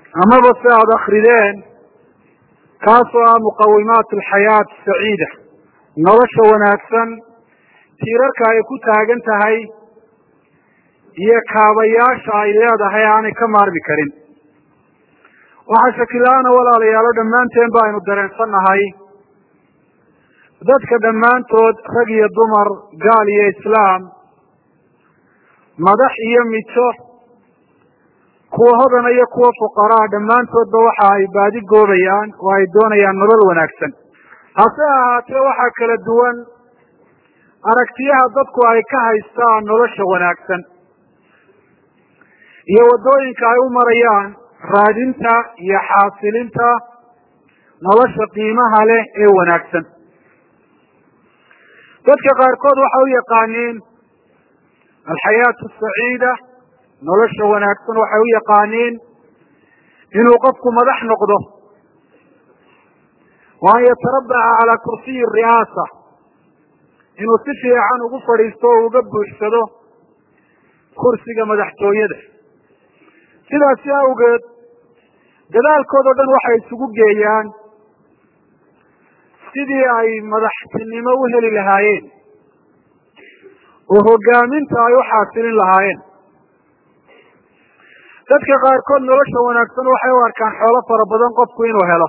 amaba si aada akrideen kaasoo ah muqawimaat alxayaat saciida nolosha wanaagsan tiirarka ay ku taagan tahay iyo kaabayaasha ay leedahay aanay ka maarmi karin waxaa shakila-aana walaalayaalo dhammaanteen ba aynu dareensannahay dadka dhammaantood rag iyo dumar gaal iyo islaam madax iyo mijo kuwa hodana iyo kuwa fuqaraa dhammaantoodba waxa ay baadi goobayaan oo ay doonayaan nolol wanaagsan hase ahaatee waxaa kala duwan aragtiyaha dadku ay ka haystaan nolosha wanaagsan iyo waddooyinka ay u marayaan raadinta iyo xaasilinta nolosha qiimaha leh ee wanaagsan dadka qaarkood waxay u yaqaaniin alxayaatu asaciida nolosha wanaagsan waxay u yaqaaniin inuu qofku madax noqdo wa an yatarabaca calaa kursiyi ri'aasa inuu si fiican ugu fadhiisto o uga buuxsado kursiga madaxtooyada sidaasi awgeed dadaalkoodao dhan waxay isugu geeyaan sidii ay madaxtinimo u heli lahaayeen oo hogaaminta ay u xaasilin lahaayeen dadka qaarkood nolosha wanaagsan waxay u arkaan xoolo fara badan qofku inuu helo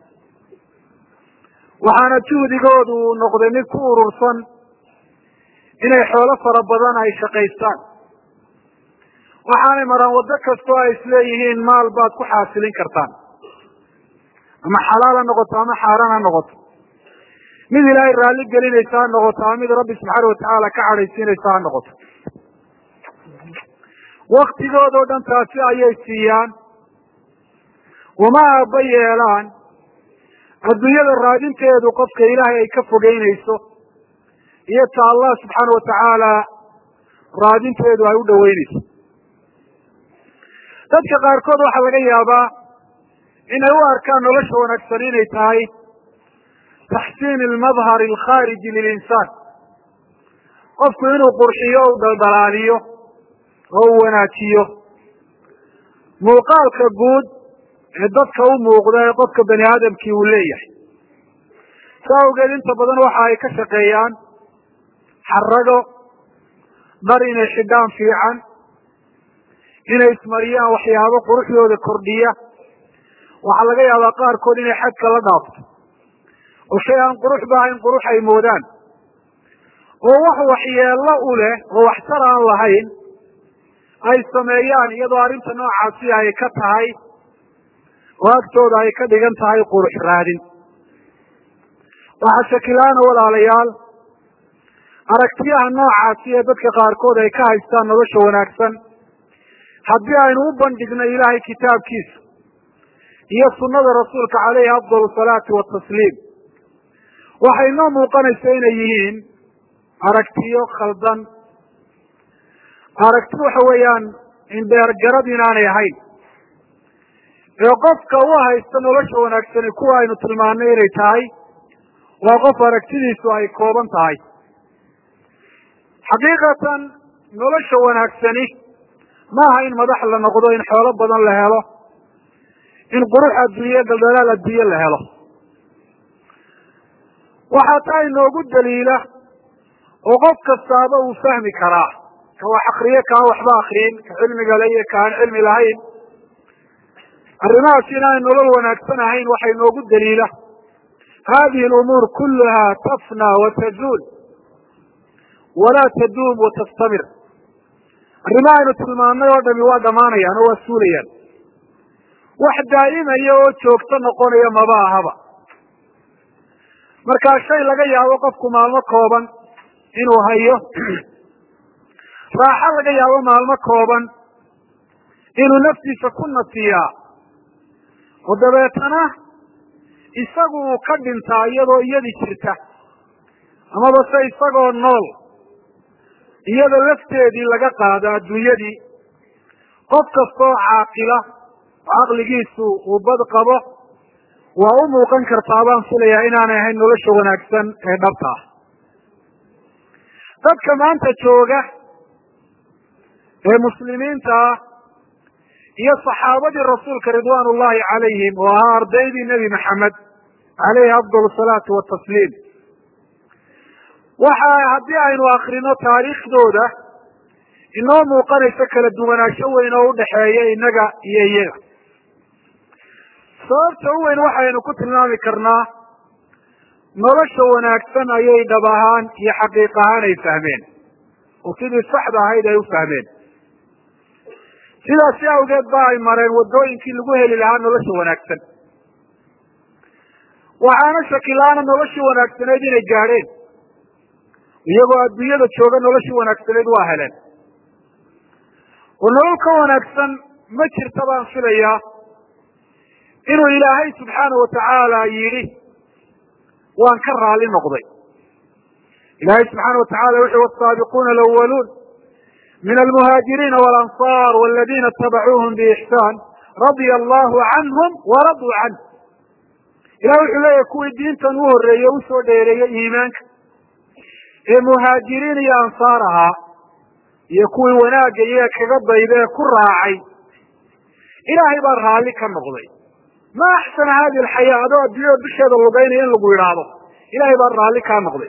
waxaana juhdigoodu uu noqday mid ku urursan inay xoolo fara badan ay shaqaystaan waxaanay maraan waddo kastoo ay isleeyihiin maal baad ku xaasilin kartaan ama xalaal ha noqoto ama xaaraan ha noqoto mid ilaahay raalli gelinaysa ha noqoto ama mid rabbi subxaana watacaala ka cadhaysiinaysa ha noqoto waktigoodao dhan taasi ayay siiyaan uma aaba yeelaan adduunyada raadinteedu qofka ilaahay ay ka fogeynayso iyo ta allah subxaana watacaala raadinteedu ay u dhoweynayso dadka qaarkood waxaa laga yaabaa inay u arkaan nolosha wanaagsan inay tahay taxsiin almadhar alkhaariji lilinsaan qofku inuu qurxiyo o u dhaldhalaaliyo oo u wanaajiyo muuqaalka guud ee dadka u muuqda ee qofka bani aadamkii uu leeyahay sa awgeed inta badan waxa ay ka shaqeeyaan xarago dhar inay xidhaan fiican inay ismariyaan waxyaabo quruxdooda kordhiya waxaa laga yaabaa qaarkood inay xadka la dhaafto oo shay aan qurux ba ahayn qurux ay moodaan oo wax waxyeello u leh oo waxtar aan lahayn ay sameeyaan iyadoo arrinta noocaasi ay ka tahay oo agtooda ay ka dhigan tahay qurux raadin waxaa shakilaana walaalayaal aragtiyaha noocaasi ee dadka qaarkood ay ka haystaan nolosha wanaagsan haddii aynu u bandhigno ilaahay kitaabkiisa iyo sunnada rasuulka caleyhi afdal salaati watasliim waxay noo muuqanaysa inay yihiin aragtiyo khaldan aragti waxa weeyaan indheergarad inaanay ahayn ee qofka u haysta nolosha wanaagsani kuwa aynu tilmaanay inay tahay waa qof aragtidiisu ay kooban tahay xaqiiqatan nolosha wanaagsani maaha in madax la noqdo in xoolo badan la helo in qurux adduunye daldalaal adduunye la helo waxaa taa inoogu daliila oo qof kastaaba uu fahmi karaa ka wax akriye kaan waxba akriyin ka cilmiga le iyo ka aan cilmi lahayn arrimahaas inaanay nolol wanaagsan ahayn waxaa inoogu daliila hadihi lumuur kuluha tafna watazuul walaa taduum watastamir arrimaha aynu tilmaanay oo dhami waa dhamaanayaan oo waa suulayaan wax daa'imaya oo joogto noqonaya maba ahaba markaa shay laga yaabo qofku maalmo kooban inuu hayo raaxo laga yaabo maalmo kooban inuu naftiisa ku nasiyaa oo dabeetana isagu uu ka dhintaa iyadoo iyadii jirta amaba se isagoo nool iyada lafteedii laga qaado adduunyadii qof kastoo caaqila oo caqligiisu uu bad qabo waa u muuqan kartaa baan filayaa inaanay ahayn nolosha wanaagsan ee dhabta ah dadka maanta jooga ee muslimiinta ah iyo saxaabadii rasuulka ridwaan ullahi calayhim oo ahaa ardaydii nebi maxamed caleyhi afdal salaatu watasliim waxa haddii aynu akrino taariikhdooda inoo muuqanayso kala duwanaansho weyn oo udhaxeeya innaga iyo iyaga sababta u weyn waxaynu ku tilmaami karnaa nolosha wanaagsan ayay dhab ahaan iyo xaqiiq ahaan ay fahmeen oo sidii saxda ahayd ay u fahmeen sidaasi awgeed ba ay mareen waddooyinkii lagu heli lahaa nolosha wanaagsan waxaana shakilaana noloshii wanaagsaneyd inay gaadheen iyagoo adduunyada jooga noloshii wanaagsaneyd waa heleen oo nolol ka wanaagsan ma jirta baan filayaa inuu ilaahay subxaana watacaala yidhi waan ka raali noqday ilahay subxaana watacala wuxu wasaabiquuna alawaluun min almuhaajiriina walanصar waladina itabacuuhum biixsaan radia allahu canhum waraduu canh ilahi wuxuu leeyahy kuwii diintan u horeeyey usoo dheereeyey iimaanka ee muhaajiriin iyo ansaar ahaa iyo kuwii wanaagga iyaga kaga dayda ee ku raacay ilaahay baa raalli ka noqday ma axsana hadi alxayaa adoo adduunyada dusheeda lugaynaya in lagu yidhaahdo ilahay baa raalli kaa noqday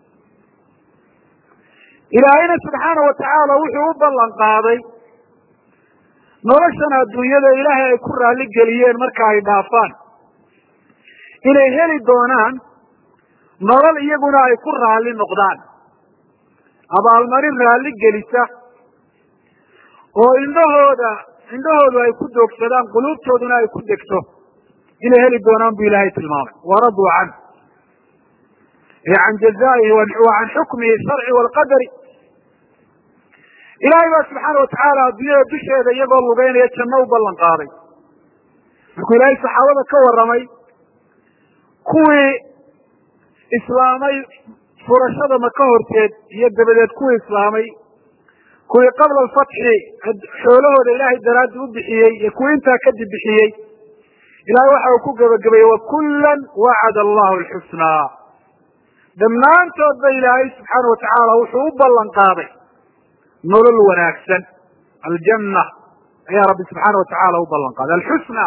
ilaahayna subxaana watacaala wuxuu u ballan qaaday noloshan adduunyada ilaahay ay ku raalli geliyeen marka ay dhaafaan inay heli doonaan nolol iyaguna ay ku raalli noqdaan abaalmarin raalli gelisa oo indhahooda indhahoodu ay ku doogsadaan quluubtooduna ay ku degto inay heli doonaan bu ilaahay tilmaamay waraduu can e can jazaihi wa can xukmihi sharci walqadari ilaahay baa subxaana watacaala adduunyada dusheeda iyagoo lugeynaya janno u ballan qaaday markuu ilaahay saxaabada ka warramay kuwii islaamay furashada maka horteed iyo dabadeed kuwii islaamay kuwii qabla alfatxi xoolahooda ilaahay daraaddi u bixiyey iyo kuwii intaa kadib bixiyey ilahay waxa uu ku gebagabayey wakullan wacada allahu alxusnaa dhammaantoodba ilaahay subxaana watacaala wuxuu u ballan qaaday nolol wanaagsan aljanna ayaa rabbi subxaana watacaala u ballan qaaday alxusna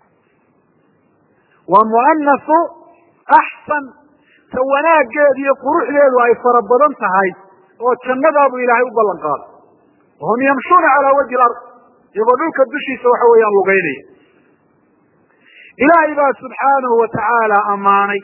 waa muanasu axsan ta wanaaggeedu iyo quruxdeedu ay fara badan tahay oo jannadaabuu ilaahay u ballan qaaday wahum yamshuuna calaa wajhi lard iyagoo dhulka dushiisa waxa weeyaan lugeynaya ilaahay baa subxaanahu watacaala ammaanay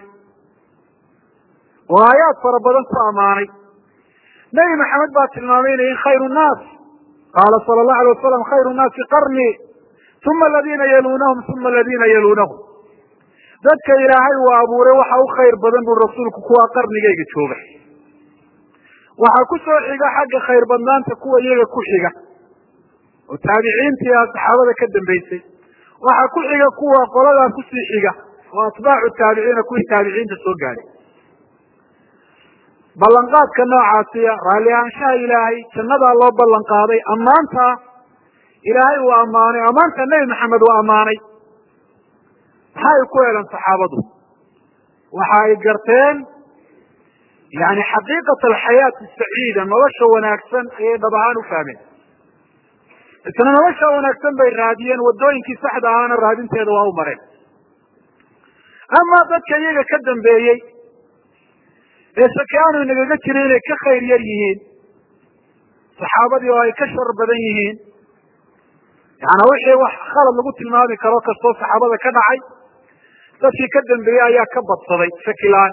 oo aayaad fara badan ku ammaanay nebi maxamed baa tilmaamay inay khayru nnaas qaala sala allahu alay wasalam khayru nnaasi qarnii uma aladiina yaluunahum uma aladiina yaluunahum dadka ilaahay uu abuuray waxa u khayr badan bui rasuulku kuwaa qarnigayga jooga waxaa ku soo xiga xagga khayr badnaanta kuwa iyaga ku xiga oo taabiciintii a saxaabada ka dambeysay waxaa ku xiga kuwa qoladaa kusii xiga oo atbaacu taabiciina kuwii taabiciinta soo gaadhay ballanqaadka noocaasiya raalli ahaanshaha ilaahay jannadaa loo ballan qaaday ammaantaa ilaahay uu ammaanay ammaanta nebi maxamed uu ammaanay maxaa ay ku heleen saxaabadu waxa ay garteen yani xaqiiqat alxayaati saciida nolosha wanaagsan ayay dhab ahaan u fahmeen isna nolosha wanaagsan bay raadiyeen waddooyinkii saxda ahaana raadinteeda waa u mareen amaa dadka iyaga ka dambeeyey ee shaki aanu inagaga jirin inay ka khayr yar yihiin saxaabadii oo ay ka shar badan yihiin yaana wixii wax khalad lagu tilmaami karo kastoo saxaabada ka dhacay dadkii ka dambeeyey ayaa ka badsaday shakilaan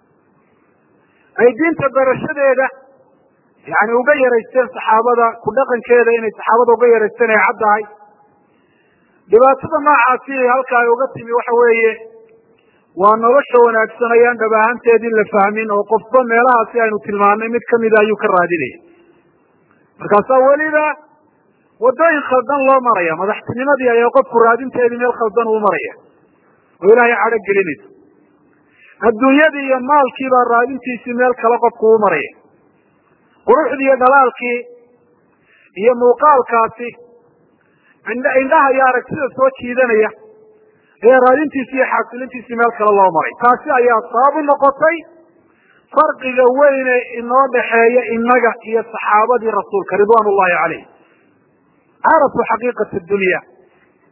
ay diinta barashadeeda yani uga yaraysteen saxaabada ku dhaqankeeda inay saxaabada uga yaraysteen ay caddahay dhibaatada noocaasi halka ay uga timi waxa weeye waa nolosha wanaagsan ayaan dhab ahaanteedii la fahmin oo qofba meelahaasi aynu tilmaanay mid kamida ayuu ka raadinaya markaasaa weliba waddooyin khaldan loo maraya madaxtinimadii ayaa qofku raadinteedii meel khaldan uu maraya oo ilaahay cadho gelinaysa adduunyadii iyo maalkii baa raadintiisii meel kale qofku u maraya quruxdii iyo dhalaalkii iyo muuqaalkaasi indhaha iyo aragtida soo jiidanaya ayaa raadintiisi iyo xaasilintiisii meel kale loo maray taasi ayaa sabab u noqotay farqiga weyne inoo dhaxeeya inaga iyo saxaabadii rasuulka ridwan ullahi calayh carafuu xaqiiqat dunya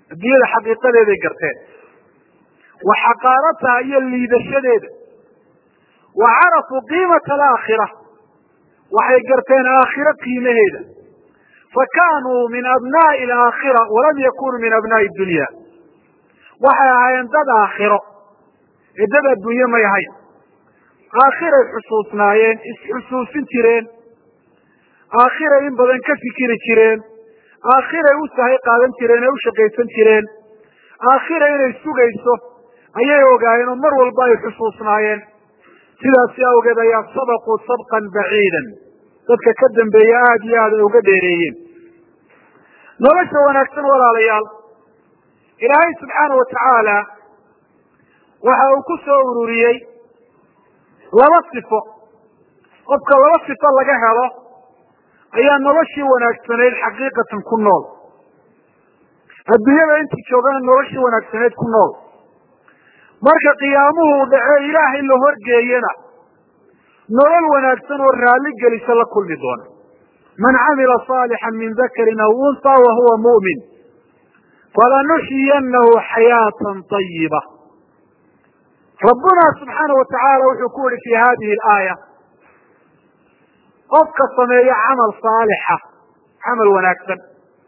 adduunyada xaqiiqadeeday garteen wa xaqaarataha iyo liidashadeeda wa carafuu qiimata alaakhira waxay garteen aakhiro qiimaheeda fakanuu min abnaa'i alaakhira walam yakunuu min abnaa'i dunya waxay ahaayeen dad aakhiro ee dad adduunye may ahayn aakhiray xusuusnaayeen isxusuusin jireen aakhiray in badan ka fikiri jireen aakhiray u sahay qaadan jireen ee u shaqaysan jireen aakhira inay sugayso ayay ogaayeen oo mar walba ay xusuusnaayeen sidaasi awgeed ayaa sabaquu sabqan baciidan dadka ka dambeeya aada iyo aad ay uga dheereeyeen nolosha wanaagsan walaalayaal ilaahay subxaana wa tacaala waxa uu ku soo ururiyey laba sifo qofka laba sifo laga helo ayaa noloshii wanaagsanayd xaqiiqatan ku nool adduunyada intii joogana noloshii wanaagsanayd ku nool marka qiyaamuhu u dhace ilaahay la horgeeyana nolol wanaagsan oo raalli gelisa la kulmi doona man camila صaalixan min dakarin aw unha wahuwa mu'min falanuxyiyanahu xayaatan طayiba rabbuna subxaana wa tacaala wuxuu ku yihi fi hadihi alaaya qofka sameeya camal saalixa camal wanaagsan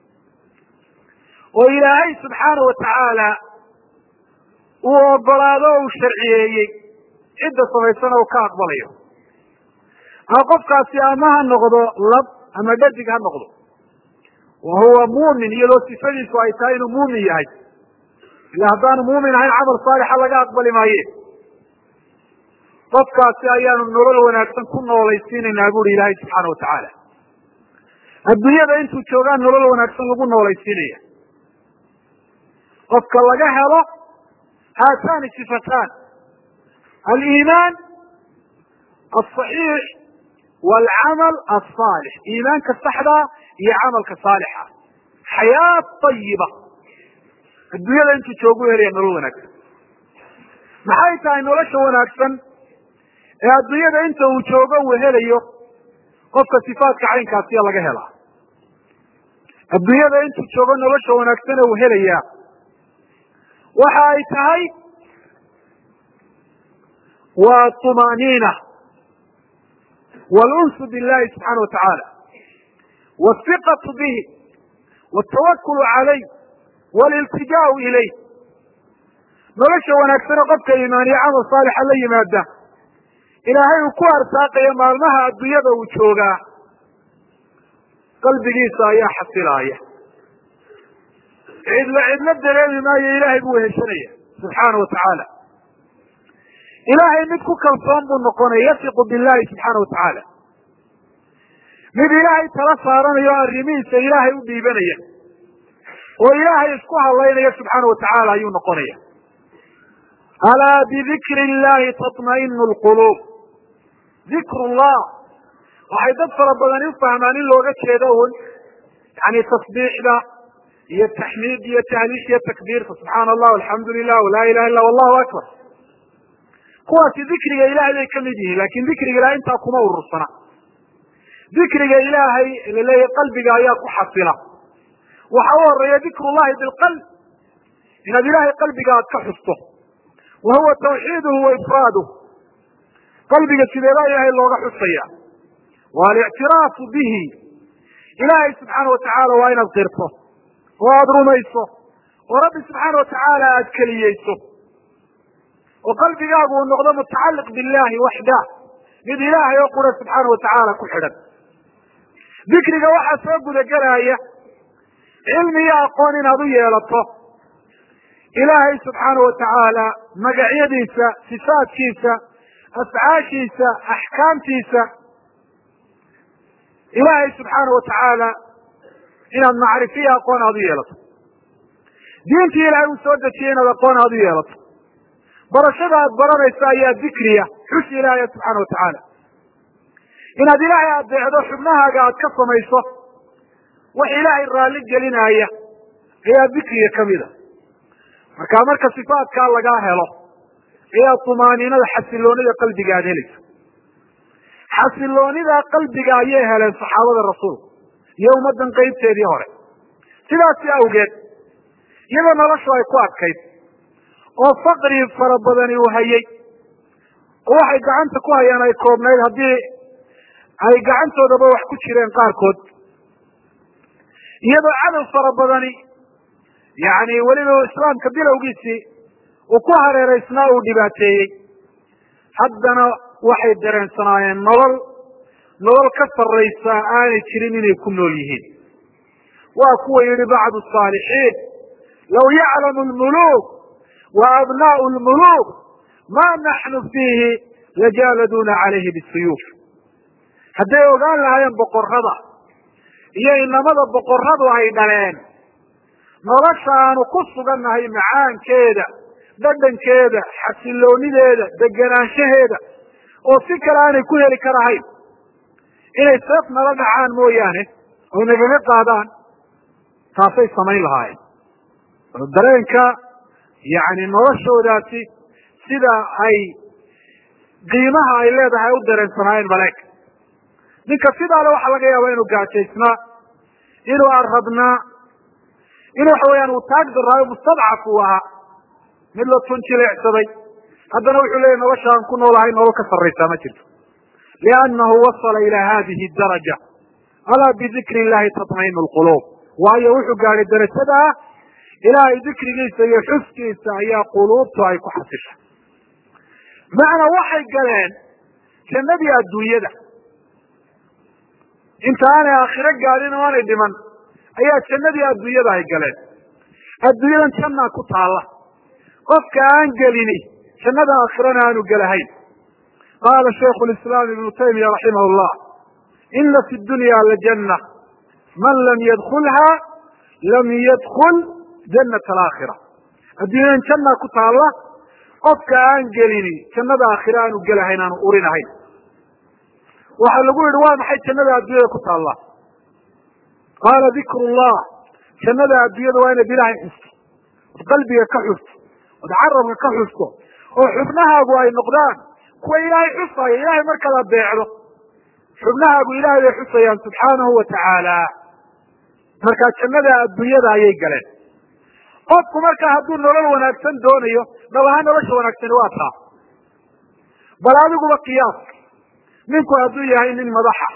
oo ilaahay subxaana wa tacaala uu ogolaado o uu sharciyeeyey cidda samaysana uu ka aqbalayo ha qofkaasi ama ha noqdo lab ama dhadig ha noqdo wa huwa muumin iyadoo sifadiisu ay tahay inuu muumin yahay ila haddaanu muumin ahayn camal saalixa laga aqbali maaye qofkaasi ayaanu nolol wanaagsan ku noolaysiinaynaa buri ilaahay subxaana wa tacaala adduunyada intuu joogaa nolol wanaagsan lagu noolaysiinaya qofka laga helo haatani sifatan aliimaan asaxiix walcamal asaalix iimaanka saxdaa iyo camalka saalixa xayaa ayiba adduunyada intuu joogu helaya nolol wanaagsan maxay tahay nolosha wanaagsan ee adduunyada inta uu joogo uu helayo qofka sifaadka caynkaasiya laga helaa adduunyada intuu joogo nolosha wanaagsan ee uu helayaa waxa ay tahay waa طumaaniina wاlunsu biاllahi subxaana wa tacaala wاhiqaةu bihi wاtawakulu calayh wاliltijaau ilayh nolosha wanaagsane qofka iimaaniya camal saalixa la yimaada ilaahay uu ku arsaaqayo maalmaha adduunyada uu joogaa qalbigiisa ayaa xasilaaya cidlo cidlo dareemi maayo ilaahay buu heshanaya subxaana wa tacaala ilaahay mid ku kalsoon buu noqonaya yasiqu billahi subxaana wa tacaala mid ilaahay tala saaranayo o arrimihiisa ilaahay u dhiibanaya oo ilaahay isku hadlaynaya subxaana wa tacaala ayuu noqonaya alaa bidikri illahi taطmainu lquluub dikru llah waxay dad fara badani ufahmaan in looga jeedo un yani tasbiixda iyo taxmiid iyo tahliish iyo takbiirta subxaana allah alxamdu lilah walaa ilaha illa allahu akbar kuwaasi dikriga ilahay bay kamid yihiin lakin dikriga ilahay intaa kuma urursana dikriga ilaahay laleeyahy qalbiga ayaa ku xasila waxa u horeeya dikru llahi bilqalb inaad ilahay qalbiga aad ka xusto wa huwa tawxiiduhu wa ifraaduh qalbiga sideebaa ilaahay looga xusaya wa alictiraafu bihi ilaahay subxaana wa tacaala waa inaad qirto oo aada rumayso oo rabbi subxaana wa tacaala aada keliyeyso oo qalbigaagu uu noqdo mutacalliq billahi waxdah mid ilaahay oo qura subxaana wa tacaala ku xidhan dikriga waxaa soo gudagelaya cilmi iyo aqoon inaad u yeelato ilaahay subxaana wa tacaala magacyadiisa sifaadkiisa afcaashiisa axkaamtiisa ilaahay subxaana wa tacaala inaad macrifiya aqoon aad u yeelato diintii ilaahay uu soo dejiyey inaad aqoon aad u yeelato barashada aad baranayso ayaa dikriya xus ilaahaya subxaana wa tacaala inaad ilaahay adeecdo xubnahaaga aad ka samayso wax ilaahay raalli gelinaya ayaa dikriga kamida marka marka sifaatkaa lagaa helo ayaa tumaaniinada xasiloonida qalbiga aad helayso xasiloonida qalbiga ayay heleen saxaabada rasuulku iyo ummaddan qeybteedii hore sidaasi awgeed iyadoo noloshu ay ku adkayd oo faqri fara badani uu hayay oo waxay gacanta ku hayaan ay koobnayd haddii ay gacantoodaba wax ku jireen qaarkood iyadoo cadow fara badani yani weliba islaamka bilowgiisii uu ku hareeraysnaa uu dhibaateeyey haddana waxay dareensanaayeen nolol nolol ka sarraysa aanay jirin inay ku nool yihiin waa kuwa yihi bacdu saalixiin law yaclamu lmuluuk wa abnaau lmuluuk ma naxnu fiihi lajaaladuuna calayhi bisuyuuf hadday ogaan lahaayeen boqorrada iyo inamada boqorradu ay dhaleen nolosha aanu ku sugannahay macaankeeda dhadhankeeda xasiloonideeda degenaanshaheeda oo si kale aanay ku heli karahayn inay seef nala dhacaan mooyaane oo nagaga qaadaan taasay samayn lahaayeen oo dareenka yani noloshoodaasi sida ay qiimaha ay leedahay u dareensanaayeen maleeg ninka sidaale waxaa laga yaaba inuu gaajaysnaa inuu arradnaa in waxa weeyaan uu taag daraayo mustadcaf uu ahaa mid la tun jileecsaday haddana wuxuu leeyahy nolosha aan ku noolahay nolol ka sarraysaa ma jirto liannahu wasala ila hadihi daraja alaa bidikri illahi tatmainu lquluub waayo wuxuu gaadhay darajada ah ilaahay dikrigiisa iyo xuskiisa ayaa quluubtu ay ku xasisha macnaa waxay galeen jannadii adduunyada inta aanay aakhiro gaadhin oo aanay dhiman ayaa jannadii adduunyada ay galeen adduunyadan jannaa ku taalla qofka aan gelini jannada aakhirana aanu gelahayn qaala shaykhu lislaam ibnu taymiya raximah llah ina fi dunya lajanna man lam yadkulha lam yadkul jannat alaakhira adduunyadan jannaa ku taalla qofka aan gelini jannada aakhira aanu gelahayn aanu urinahayn waxaa lagu yihi waa maxay jannada adduunyada ku taalla qaala dikru llah jannada adduunyada waa inaad ilaahay xusto od qalbiga ka xusto od carabka ka xusto oo xubnahaagu ay noqdaan kuwa ilaahay xusaya ilahay markaad adeecdo xubnahaagu ilahay bay xusayaan subxaanahu wa tacaala markaa jannada adduunyada ayay galeen qofku markaa hadduu nolol wanaagsan doonayo nabaha nolosha wanaagsani waa taa bal adiguba qiyaas ninku hadduu yahay nin madaxa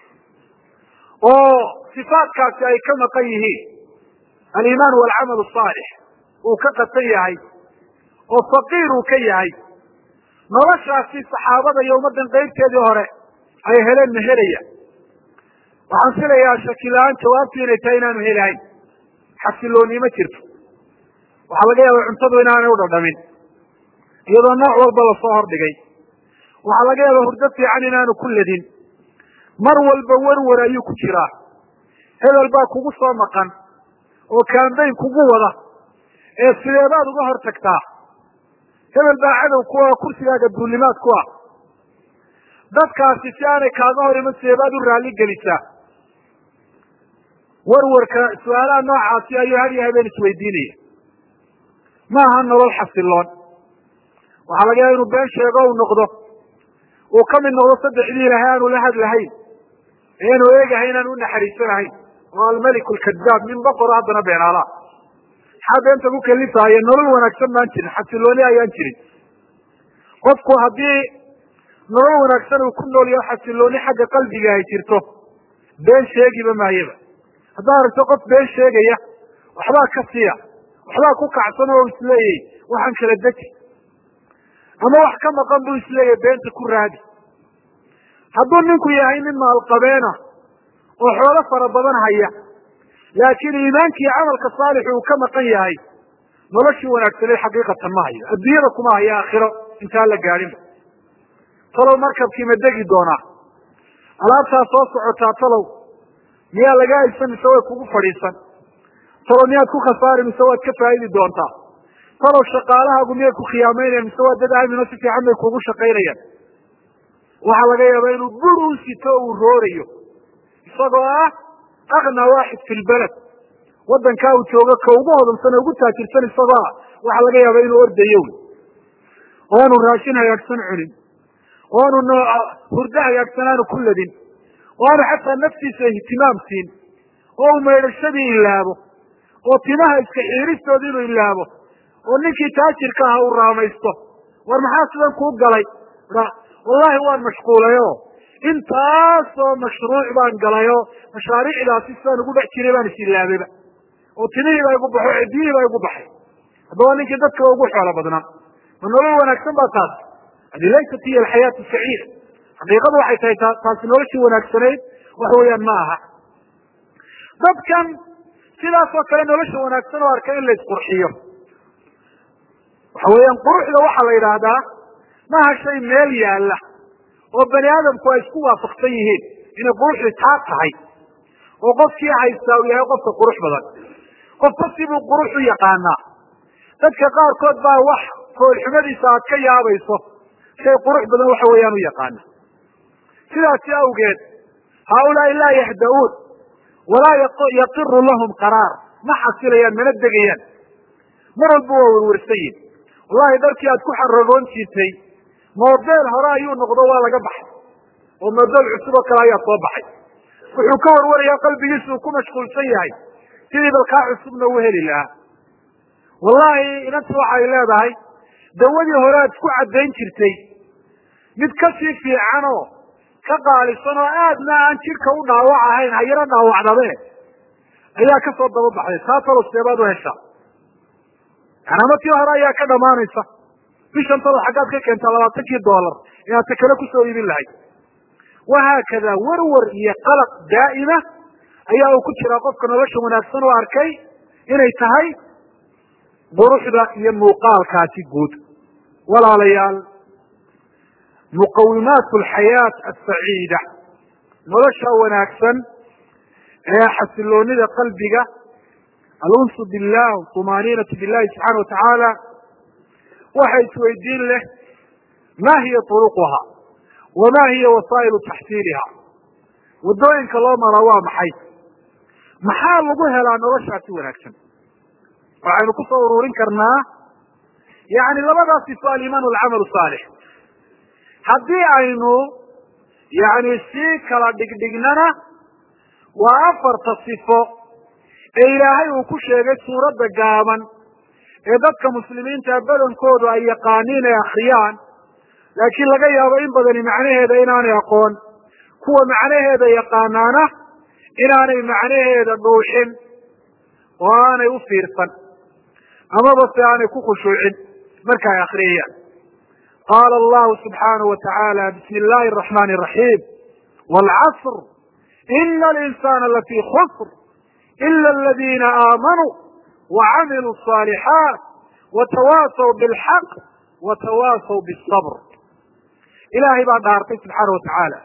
oo sifaatkaasi ay ka maqan yihiin aliimaan walcamal asaalix uu ka qasan yahay oo faqiir uu ka yahay noloshaasi saxaabada iyo ummaddan qaybteedii hore ay heleen ma helaya waxaan filayaa shakila-aan jawaabtu inay tahay inaanu helahayn xasilooni ma jirto waxaa laga yaaba cuntadu inaanay u dhadhamin iyadoo nooc walba lasoo hordhigay waxaa laga yaaba hurdo fiican inaanu ku ledin mar walba werwer ayuu ku jiraa hebel baa kugu soo maqan oo kambayn kugu wada ee sideebaad uga hor tagtaa hebel baa cadow ku ah kursigaaga duulimaad ku ah dadkaasi si aanay kaaga hor iman sideebaad u raalli gelisaa werwarka su-aalaha noocaasi ayuu had iyo habeen isweydiinaya ma aha nolol xasiloon waxaa laga yaaba inuu been sheego u noqdo uu ka mid noqdo saddexdii ilahay aanu la hadlahayn ee aanu eegahay inaan u naxariisanahayn oo almeliku lkadaab nin boqoro haddana beenaalaa maxaa beenta ku kalifaaye nolol wanaagsan maan jirin xasilooni ayaan jirin qofku haddii nolol wanaagsan uu ku nool yaho xasilooni xagga qalbiga ay jirto been sheegiba maayaba haddaad aragto qof been sheegaya waxbaa ka siya waxbaa ku kacsan oo isleeyay waxaan kala deji ama wax ka maqan buu isleeyahy beenta ku raadi hadduu ninku yahay nin maalqabeena oo xoolo fara badan haya laakiin iimaankii camalka saalixu uu ka maqan yahay noloshii wanaagsaneed xaqiiqatan ma hayo adduunyada kuma hayo aakhiro intaan la gaadhinba talow markabkii ma degi doonaa alaabtaa soo socotaa talow miyaa laga haysan mise way kugu fadhiisan talow miyaad ku khasaari mise waad ka faa'idi doontaa talow shaqaalahaagu miyay ku khiyaameynayaan mise waa dad aamino si fiican bay kuugu shaqaynayaan waxaa laga yaabaa inuu bur u sito uu roorayo isagoo ah akna waaxid fi lbaled waddankaa uu joogo ka ugu hodamsan ee ugu taajirsan isagoo ah waxaa laga yaaba inuu ordayo wy oo aanu raashin hagaagsan cunin oo aanu hurdo hagaagsan aanu ku ladin oo aanu xataa naftiisa ihtimaam siin oo uu maydhashadii ilaabo oo timaha iska xiiristooda inuu ilaabo oo ninkii taajirka aha uu raamaysto war maxaa sidan kuu galay wallahi waan mashquulayo intaasoo mashruuc baan galayo mashaariicdaasi sidaan ugu dhex jiray baan isilaabeyba oo timihii baa igu baxo cidiyihii baa igu baxay haddaba ninkii dadkaba ugu xoolo badnaa ma nolol wanaagsan baa taas hadi laysat hiya alxayaatu saciida xaqiiqadu waxay tahay ta taasi noloshii wanaagsanayd wax weeyaan ma aha dadkan sidaasoo kale nolosha wanaagsan oo arka in la isqurxiyo waxa weeyaan quruxda waxaa la yidhaahdaa maaha shay meel yaalla oo bani aadamku ay isku waafaqsan yihiin inay quruxdi taa tahay oo qofkii haystaa uu yahay qofka qurux badan qof kasibuu qurux u yaqaanaa dadka qaarkood baa wax foolxumadiisa aad ka yaabayso shay qurux badan waxa weeyaan u yaqaana sidaasi awgeed haaulaai laa yahda-uun walaa yaqiru lahum qaraar ma xasilayaan mana degayaan mar walba waa werwersan yihin wallahi dharkii aad ku xaragoon jirtay model hore ayuu noqdo waa laga baxay oo model cusub oo kale ayaa soo baxay wuxuu ka warwarayaa qalbigiisa uu ku mashquulsan yahay sidii balkaa cusubna uu heli lahaa wallahi inanta waxay leedahay dawadii hore aad isku caddayn jirtay mid kasii fiican oo ka qaalisan oo aadna aan jidhka u dhaawac ahayn hayaro dhaawacdabe ayaa kasoo daba baxday taa talo seebaad u heshaa yanama tii hore ayaa ka dhamaanaysa bishan talo xaggaad ka keentaa labaatankii dollar inaad ta kale kusoo iibin lahayd wahaakada warwar iyo qalaq daa'ima ayaa uu ku jiraa qofka nolosha wanaagsan oo arkay inay tahay quruxda iyo muuqaalkaasi guud walaalayaal muqawimaat alxayaat asaciida nolosha wanaagsan ee xasiloonida qalbiga alunsu billah tumaaniinatu billahi subxaana watacaala waxa isweydiin leh ma hiya turuquha wama hiya wasaa'ilu taxsiiliha waddooyinka loo maraa waa maxay maxaa lagu helaa noloshaasi wanaagsan waxaynu kusoo ururin karnaa yani labadaas sifo alimaan walcamal saalix haddii aynu yani sii kala dhigdhignana waa afarta sifo ee ilaahay uu ku sheegay suuradda gaaban ee dadka muslimiinta badankoodu ay yaqaaniin ee akriyaan laakiin laga yaabo in badani macnaheeda inaanay aqoon kuwa macnaheeda yaqaanaana inaanay macnaheeda dhuuxin oo aanay u fiirsan amaba se aanay ku khushuucin marka ay akriyayaan qaala allahu subxaanahu wa tacaala bismi illahi araxmani araxiim waalcasr ina alinsana lafii khusr ila aladina aamanuu wacamiluu الصaalixaat watawaasaw bilxaq watawaasaw bالصabr ilaahay baa dhaartay subxaana wa tacaala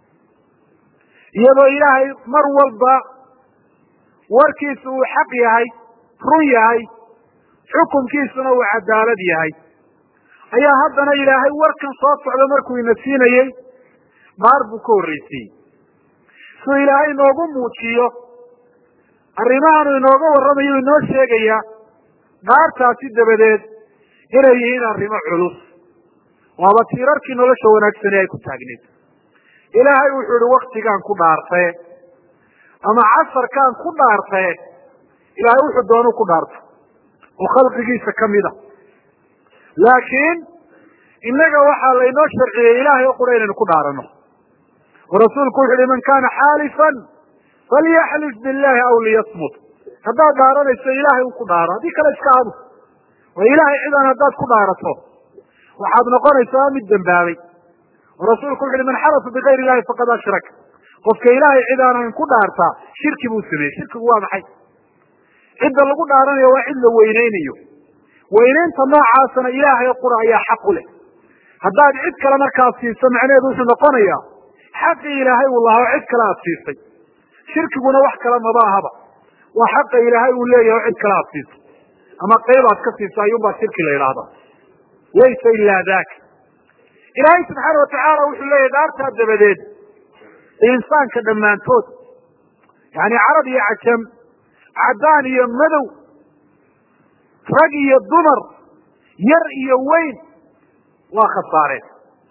iyadoo ilaahay mar walba warkiisu uu xaq yahay run yahay xukunkiisuna uu cadaalad yahay ayaa haddana ilaahay warkan soo socda markuu ina siinayey dhaar buu ka horreysiiyey suu ilaahay inoogu muujiyo arrimahaanu inooga warramayo inoo sheegaya dhaartaasi dabadeed inay yihiin arrimo culus waaba tiirarkii nolosha wanaagsani ay ku taagneed ilaahay wuxuu ihi waktigaan ku dhaartee ama casarkaan ku dhaartee ilaahay wuxuu doonu ku dhaarto oo khalqigiisa kamida laakiin innaga waxaa laynoo sharciyey ilaahay oo qura inaynu ku dhaarano oo rasuulku wuxu uhi man kana xaalifan falyaxlif billahi aw liyasmut haddaad dhaaranayso ilaahay un ku dhaaro haddii kale iska aamus oo ilaahay cidan haddaad ku dhaarato waxaad noqonaysaa mid dembaabay oo rasuulku wuxu uhi man xalafa bigayr illahi faqad ashrak qofka ilaahay cid aanan ku dhaartaa shirki buu sameeyey shirkigu waa maxay cidda lagu dhaaranayo waa cid la weyneynayo weyneynta noocaasana ilaahay qura ayaa xaq u leh haddaad cid kale markaad siiso macnaheedu wuxuu noqonayaa xaqii ilaahay uu lahaa oo cid kale aad siisay shirkiguna wax kale maba ahaba waa xaqa ilaahay uu leeyahay oo cid kale aad siiso ama qayb aad ka siiso ayuunbaa shirki la yidhaahda laysa ilaa daka ilaahay subxaana watacaala wuxuu leeyahay dhaartaa dabadeed insaanka dhammaantood yani carab iyo cajam caddaan iyo madow rag iyo dumar yar iyo weyn waa khasaareen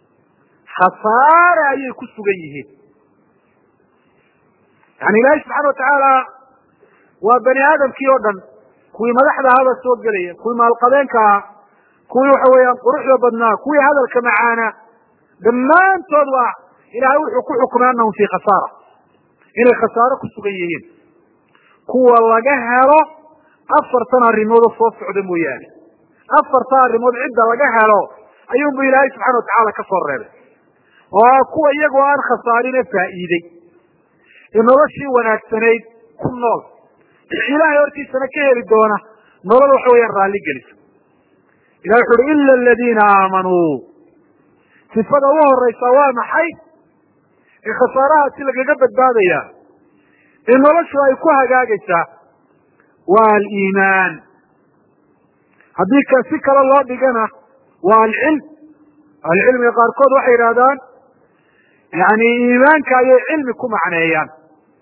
khasaare ayay ku sugan yihiin yani ilaahay subxana watacaala waa bani aadamkii oo dhan kuwii madaxda ahaabaa soo gelaya kuwii maalqabeenka ahaa kuwii waxa weeyaan quruxda badnaa kuwii hadalka macaanaa dhammaantood waa ilaahay wuxuu ku xukumay anahum fii khasaara inay khasaaro ku sugan yihiin kuwa laga helo afartan arrimoodoo soo socda mooyaane afarta arrimood cidda laga helo ayuunbu ilaahay subxana watacaala ka soo reebay oo kuwa iyagoo aan khasaarine faa'iidey ee noloshii wanaagsanayd ku nool ilaahay hortiisana ka heli doona nolol waxa weeyaan raalli gelisa ilahi wuxu uhi ila aladiina aamanuu sifada u horeysa waa maxay ee khasaarahaasi lagaga badbaadaya ee noloshu ay ku hagaagaysaa waa aliimaan haddii ka si kale loo dhigana waa alcilm ahlucilmiga qaarkood waxay yidhahdaan yani iimaanka ayay cilmi ku macneeyaan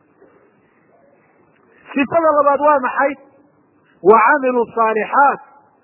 sifada labaad waa maxay wa camilu saalixaat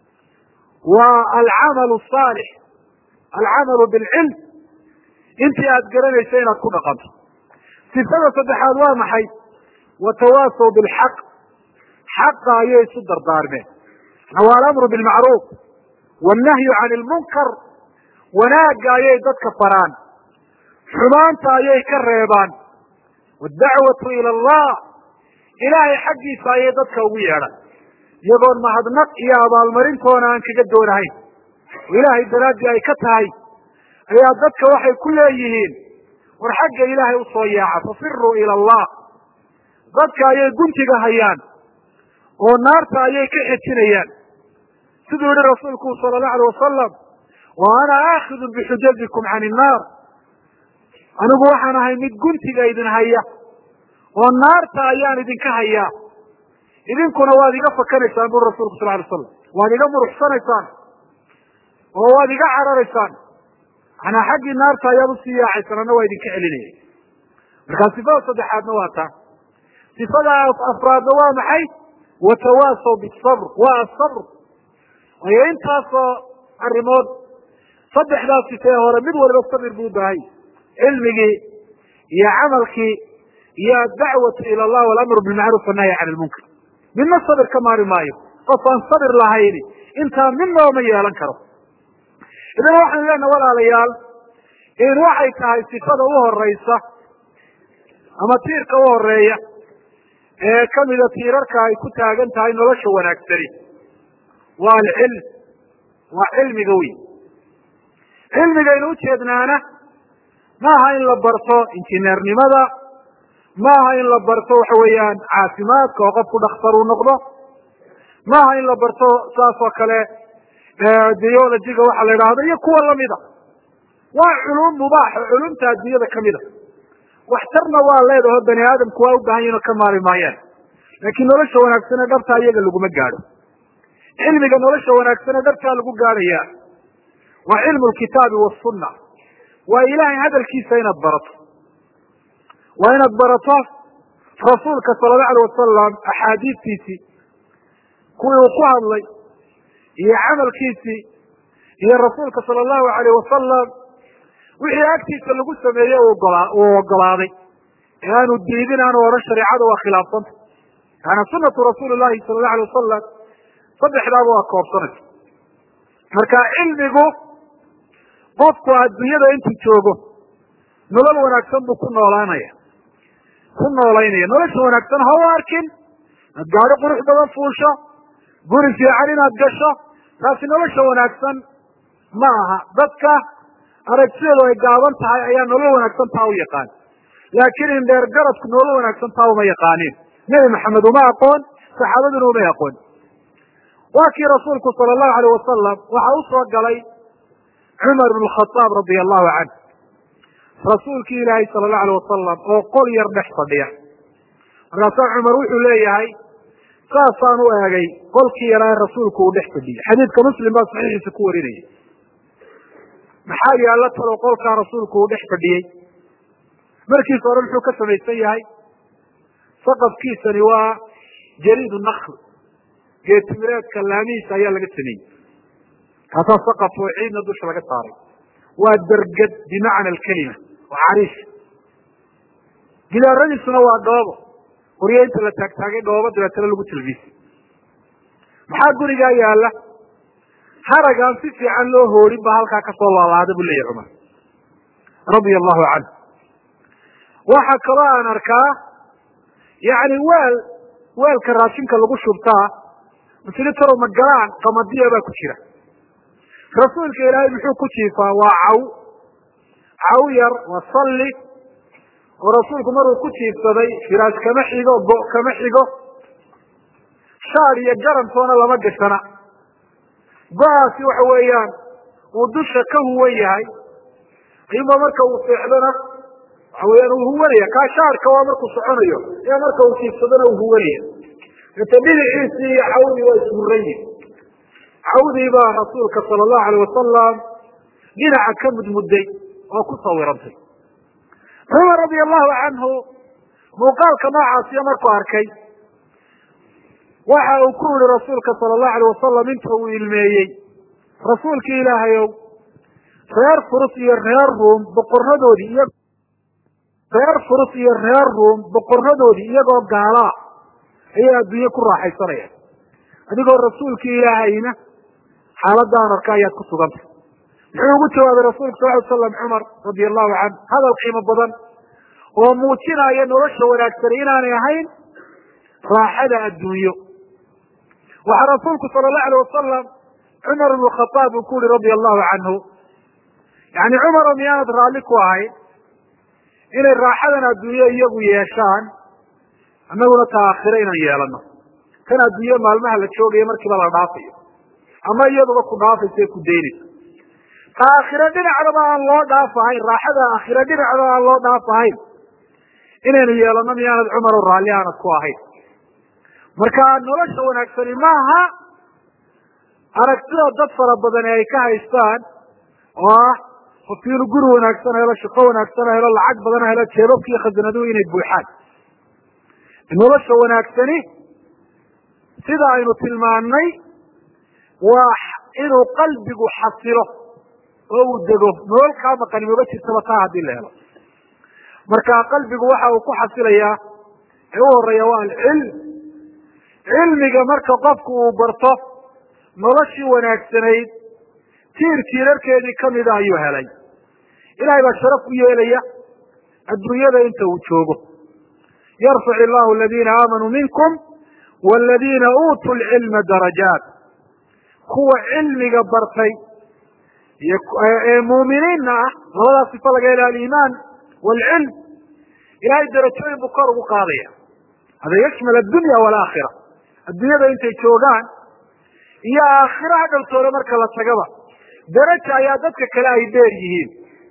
wa alcamalu saalix alcamalu bilcilm intii aad garanaysa inaad ku dhaqanto sifada saddexaad waa maxay watawaasaw bilxaq xaqa ayay isu dardaarmeen waa alamru bilmacruuf wannahyu can ilmunkar wanaagga ayay dadka faraan xumaanta ayay ka reebaan waddacwatu ila allah ilaahay xaggiisa ayay dadka ugu yeedhan iyagoon mahadnaq iyo abaalmarintoona aan kaga doonahayn oo ilaahay daraaddii ay ka tahay ayaa dadka waxay ku leeyihiin war xagga ilaahay usoo yaaca fafiruu ila allah dadka ayay guntiga hayaan oo naarta ayay ka xejinayaan siduu yihi rasuulku sala allahu alay wasalam wa ana aakidun bixujazikum can innaar anigu waxaan ahay mid guntiga idin haya oo naarta ayaan idinka hayaa idinkuna waad iga fakanaysaan buri rasulku sal alay slam waad iga muruxsanaysaan oo waad iga cararaysaan manaa xaggii naarta ayaad usii yaacaysaan anna waa idinka celinaya markaa sifada saddexaadna waa taa sifada afraadna waa maxay watawaasaw bisabr waa asabr waayo intaasoo arrimood saddexdaas sifee hore mid waliba sabir buu ubaahay cilmigii iyo camalkii iyo adacwatu ila allah walamru bilmacruuf annahyi can ilmunkar midna sabir ka maari maayo qof aan sabir lahayni intaa midnaba ma yeelan karo idan waxaynu leenaha walaalayaal in waxay tahay sifada u horeysa ama tiirka u horeeya ee kamida tiirarka ay ku taagan tahay nolosha wanaagsani waa alcilm waa cilmiga wey cilmigaynu ujeednaana maaha in la barto injineernimada maaha in la barto waxa weeyaan caafimaadka oo qofku dhakhtar uu noqdo maaha in la barto saas oo kale biologiga waxa la idhaahdo iyo kuwa lamida waa culum mubaax oo culumta adduunyada kamida waxtarna waa leedaho bani aadamku waa u baahan yihin oo ka maari maayaan laakiin nolosha wanaagsane dhabtaa iyaga laguma gaadho cilmiga nolosha wanaagsane dhabtaa lagu gaadhaya waa cilmu lkitaabi wasunna waa ilaahay hadalkiisa inaad barato waa inaad barato rasuulka sala allahu alay wasalam axaadiistiisii kuwii uu ku hadlay iyo camalkiisii iyo rasuulka sala allahu alayh wasalam wixii agtiisa lagu sameeyey uu ogolaaday ee aanu diidin aanu odhan shareecada waa khilaafsanta yaana sunatu rasuuli llahi sala allahu alay wasalam saddexdaaba waa koobsanaysa marka cilmigu qofku adduunyada intuu joogo nolol wanaagsan buu ku noolaanaya ku noolaynaya nolosha wanaagsan ha u arkin inaad gaadho qurux badan fuusho guri fiican inaad gasho taasi nolosha wanaagsan ma aha dadka aragtideedu ay gaaban tahay ayaa nolol wanaagsan taa u yaqaan laakiin indheer garadku nolol wanaagsan taa uma yaqaanin nebi maxamed uma aqoon saxaabaduna umay aqoon waa kii rasuulku sala allahu alayh wasalam waxa u soo galay cumar bn khaaab radia allahu canh rasuulkii ilaahay sala allahu alayh wasalam oo qol yar dhex fadhiya markaasaa cumar wuxuu leeyahay saasaan u eegay qolkii yaraa ee rasuulku uu dhex fadhiyay xadiidka muslim baa saxiixiisa ku warinaya maxaa yaalla talo qolkaa rasuulku uu dhex fadhiyey markiisa hore muxuu ka samaysan yahay saqafkiisani waa jariid nakl geetimireedka laamihiisa ayaa laga sameeyey kaasaa saqaf oo ciidna dusha laga saaray waa derged bimacna alkelima waa cariish gidaaradiisuna waa dhoobo qoryo inta la taagtaagay dhoobo dabeetana lagu talbiisay maxaa gurigaa yaala haragaan si fiican loo hoorin baa halkaa kasoo laalaada buu leeyahy cumar radia allahu canhu waxa kaloo aan arkaa yani weel weelka raashinka lagu shubtaa muslitaro magalaan qamadiya baa ku jira rasuulka ilaahay muxuu ku jiifaa waa caw caw yar waa salli oo rasuulku maruu ku jiifsaday firaash kama xigo go kama xigo shaar iyo garantoona lama gashana go-aasi waxa weeyaan uu dusha ka huwan yahay ayuba marka uu seexdana waxa weeyaan uu huwanaya kaa shaarka waa markuu soconayo ayaa marka uu jiifsadana uu huwanaya ete dhinaciisii iyo cawdii waa ishuran yihin cawdii baa rasuulka sala allahu alayh wasalam dhinaca ka mudmudday oo ku sawirantay cumar radia allahu canhu muuqaalka noocaasiyo markuu arkay waxa uu ku yihi rasuulka sala allahu alayh wasalam inta uu ilmeeyey rasuulkii ilaahayow reer furus iyo reer ruum boqoradoodii iyo reer furus iyo reer ruum boqoradoodii iyagoo gaalaa ayay adduunye ku raaxaysanayaan adigoo rasuulkii ilaahayna xaaladaan arka ayaad ku sugantay muxuu ugu jawaabay rasuulku sal ly slam cumar radia allahu canhu hadal qiimo badan oo muujinaya nolosha wanaagsani inaanay ahayn raaxada adduunyo waxaa rasuulku sala allahu alayh wasalam cumar ibnu khadaab uu ku yihi radia allahu canhu yani cumaro miyaanad raalli ku ahayn inay raaxadan adduunyo iyagu yeeshaan annaguna ta aakhire inaan yeelano kan adduunye maalmaha la joogayo markiiba la dhaafayo ama iyaduba ku dhaafaysa ku daynaysa ta aakhire dhinacdaba aan loo dhaafahayn raaxada aakhire dhinacdaba aan loo dhaafahayn inaynu yeelano miyaanad cumaro raalli aanad ku ahayn marka nolosha wanaagsani maaha aragtida dad fara badan ee ay ka haystaan oo ah qofki inuu guri wanaagsan helo shaqo wanaagsan helo lacag badan helo jeebabki iyo khasanaduhu inay buuxaan nolosha wanaagsani sida aynu tilmaannay waa inuu qalbigu xasilo oo uu dego nolol kaa maqani maba jirtaba taa haddii la helo marka qalbigu waxa uu ku xasilayaa ee u horeeya waa alcilm cilmiga marka qofku uu barto noloshii wanaagsanayd tiir tiirarkeedii kamida ayuu helay ilahay baa sharaf u yeelaya adduunyada inta uu joogo yarfac illahu aladiina aamanuu minkum waladiina uutuu lcilma darajaat kuwa cilmiga bartay iyo ee muuminiinna ah labadaa sifa laga hela aliimaan waalcilm ilahay darajooyin buu kor ugu qaadaya hada yashmal addunya walaakhira adduunyada intay joogaan iyo aakhira hadhowtooda marka la tagaba daraja ayaa dadka kale ay dheer yihiin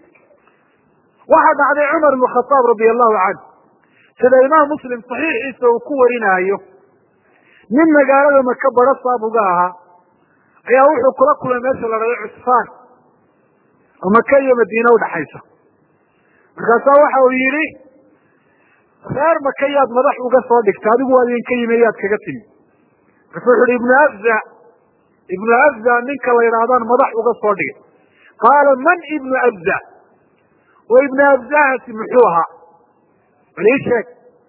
waxaa dhacday cumar ibnu khataab radia allahu canhu sida imaam muslim saxiixiisa uu ku warinaayo nin magaalada maka baro saabuga ahaa ayaa wuxuu kula kulmay meesha la dhado cusfaan oo maka iyo madiine udhaxaysa markaasaa waxa uu yidhi reer maka yaad madax uga soo dhigta adigu waad idinka yimi yaad kaga timi markaasu wuxu uhi ibnu afza ibnu afza ninka la yidhaahdaan madax uga soo dhigay qaala man ibnu afza oo ibnu afzahaasi muxuu ahaa bal ii sheeg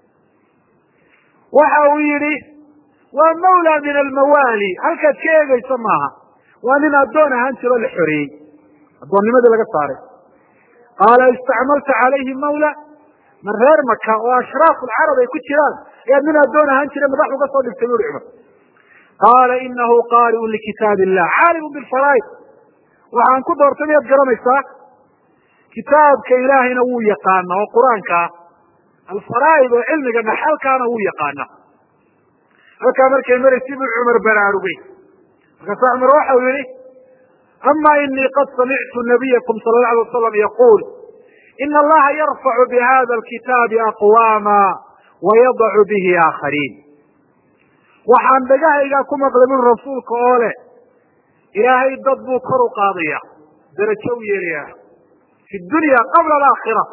waxa uu yidhi waa mawla min almawaali halkaad ka eegaysa maaha waa nin addoon ahaan jiro la xoreeyey addoonnimadii laga saaray qaala istacmalta calayhi mawla man reer maka oo ashraafu lcarab ay ku jiraan ayaad nin addoon ahaan jira madax uga soo dhigtay buri cumar qaala inahu qaari'un likitaab illah caalimun bilfaraa'id waxaan ku doortay miyaad garanaysaa kitaabka ilaahayna wuu yaqaana oo qur-aanka ah alfaraa'id oo cilmiga dhaxalkaana wuu yaqaana halkaa markay maraysi buu cumar baraarugay markaasa cumar waxau yihi ama inii qad samictu nabiyakum sala la alay wasalam yaquul ina allaha yarfacu bihada alkitaabi aqwaama wayadacu bihi aakhariin waxaan dhagahaygaa ku maqlay buri rasuulka oo leh ilaahay dad buu kor u qaadaya darajo u yeelaya fi dunya qabla alaakhira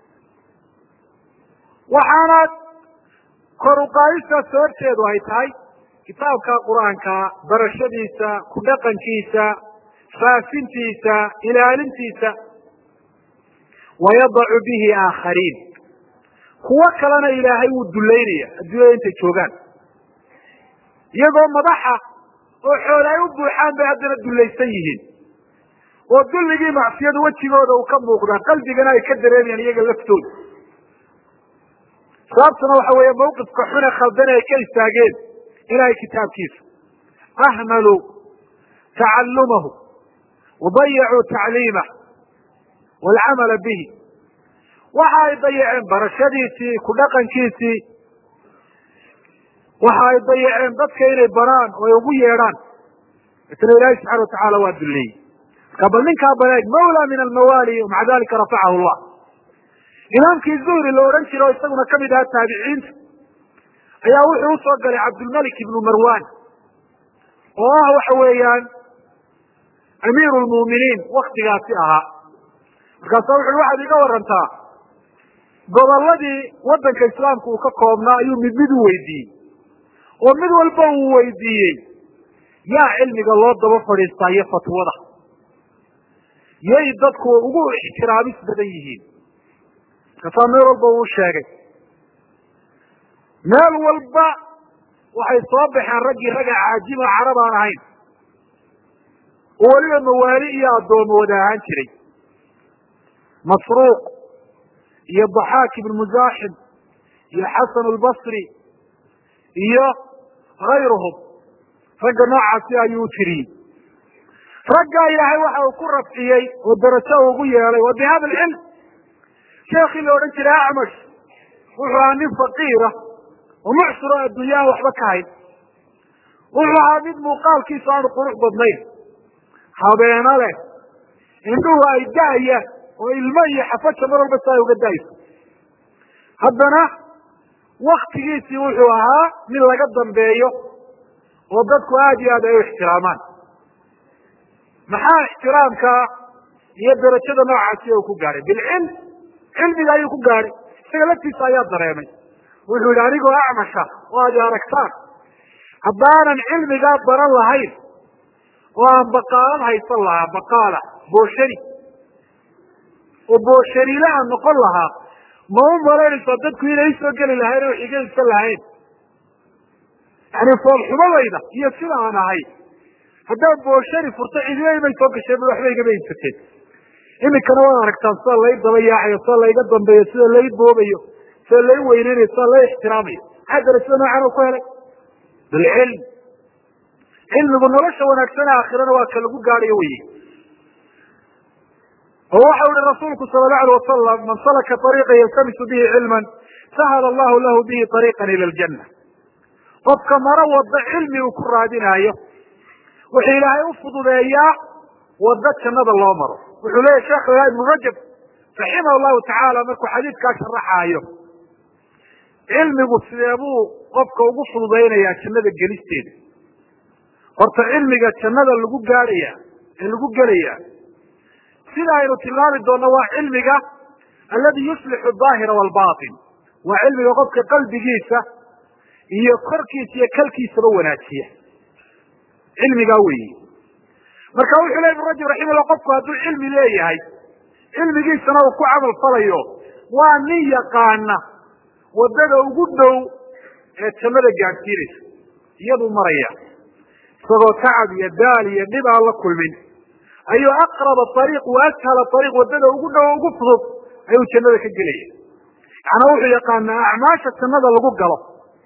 waxaanaad kor uqaadistaas horteedu ay tahay kitaabka qur-aanka barashadiisa ku dhaqankiisa faafintiisa ilaalintiisa wayadacu bihi aakhariin kuwo kalena ilaahay wuu dullaynaya adduunyada intay joogaan iyagoo madaxa oo xoole ay u buuxaan bay haddana dullaysan yihiin oo dulligii macsiyadu wejigooda uu ka muuqdaa qalbigana ay ka dareemayaan iyaga laftooda sababtuna waxa weeye mawqifka xune khaldane ay ka istaageen ilahay kitaabkiisa ahmaluu tacalumahu wadayacuu tacliimah waalcamala bihi waxa ay dayaceen barashadiisii ku dhaqankiisii waxa ay dayaceen dadka inay baraan oo ay ugu yeedhaan isna ilaahi subxana watacaala waa duleeyey marka bal ninkaa baleeg mawla min almawaali maca dalika rafacahu llah imaamkii zuhri la odhan jira oo isaguna kamid ahaa taabiciinta ayaa wuxuu usoo galay cabdulmalik ibnu marwan oo ah waxa weeyaan amiiru lmu'miniin waktigaasi ahaa markaasa wuxu waxaad iga warantaa gobolladii waddanka islaamka uu ka koobnaa ayuu mid mid u weydiiyey oo mid walba uu weydiiyey yaa cilmiga loo daba fadhiistaa iyo fatwada yay dadku ugu ixtiraamis badan yihiin markaasaa meel walba uu sheegay meel walba waxay soo baxeen raggii ragga caajima carab aan ahayn oo weliba mawaali iyo addoomo wada ahaan jiray masruuq iyo daxaak ibn musaaxib iyo xasan albasri iyo hayruhum ragga noocaasi ayuu u tiriyey raggaa ilaahay waxa uu ku rafciyey oo darajo ugu yeelay wa bihada alcilm sheekii la odhan jiray acmash wuxuu ahaa nin faqiira oo mucsuro adduunya aan waxba ka hayn wuxuu ahaa mid muuqaalkiisu aanu qurux badnayn habeeno leh indhuhu ay da'ayaan oo ilmo iyo xafaja mar walba si ay uga da'ayso haddana waktigiisii wuxuu ahaa mid laga dambeeyo oo dadku aada iyo aad ay u ixtiraamaan maxaa ixtiraamka iyo darajada noocaasi uu ku gaadhay bilcilm cilmiga ayuu ku gaadhay isaga laftiisa ayaa dareemay wuxuu yihi anigoo acmasha oo aad aragtaan haddaanan cilmigaa baran lahayn oo aan baqaalad haysan lahaa baqaala booshari oo boosharile aan noqon lahaa ma u malaynaysaa dadku inay isoo geli lahayn oo iga ibsan lahayn yani foolxumadayda iyo sida aan ahay haddaan booshari furto cidiya imay soo gasheen waxba igama iibsateen iminkana waad aragtaan sida lay daba yaacayo sida layga dambeeyo sida lay boobayo sida lay weyneynayo sida lay ixtiraamayo maxaa darajada noocan u ku helay bilcilm cilmigu nolosha wanaagsan aakhirana waa ka lagu gaadhayo weye oo waxau ihi rasuulku sala allahu alay wasalam man salaka ariiqa yaltamisu bihi cilman sahala allahu lahu bihi ariiqan ila aljanna qofka maro wado cilmi uu ku raadinaayo wuxuu ilaahay u fududeeyaa wado jannada loo maro wuxuu leeyahy sheekh ilaah ibnu rajab raximah llahu tacaala markuu xadiidkaa sharaxaayo cilmigu sidee buu qofka ugu fududaynayaa jannada gelisteeda horta cilmiga jannada lagu gaadhaya ee lagu gelaya sida aynu tilmaami doonno waa cilmiga aladi yuslixu daahira walbatin waa cilmiga qofka qalbigiisa iyo korkiisa iyo kalkiisaba wanaajiya cilmigaa weyi marka wuxuu ley ibn rajab raximahullah qofku hadduu cilmi leeyahay cilmigiisana uu ku camal falayo waa nin yaqaana wadada ugu dhow ee jannada gaadhsiinaysa iyaduu maraya isagoo tacab iyo daal iyo dhib aan la kulmin ayuu aqraba ariiq wa ashala ariiq wadada ugu dhow ugu fudud ayuu jannada ka gelaya macnaa wuxuu yaqaanaa acmaasha jannada lagu galo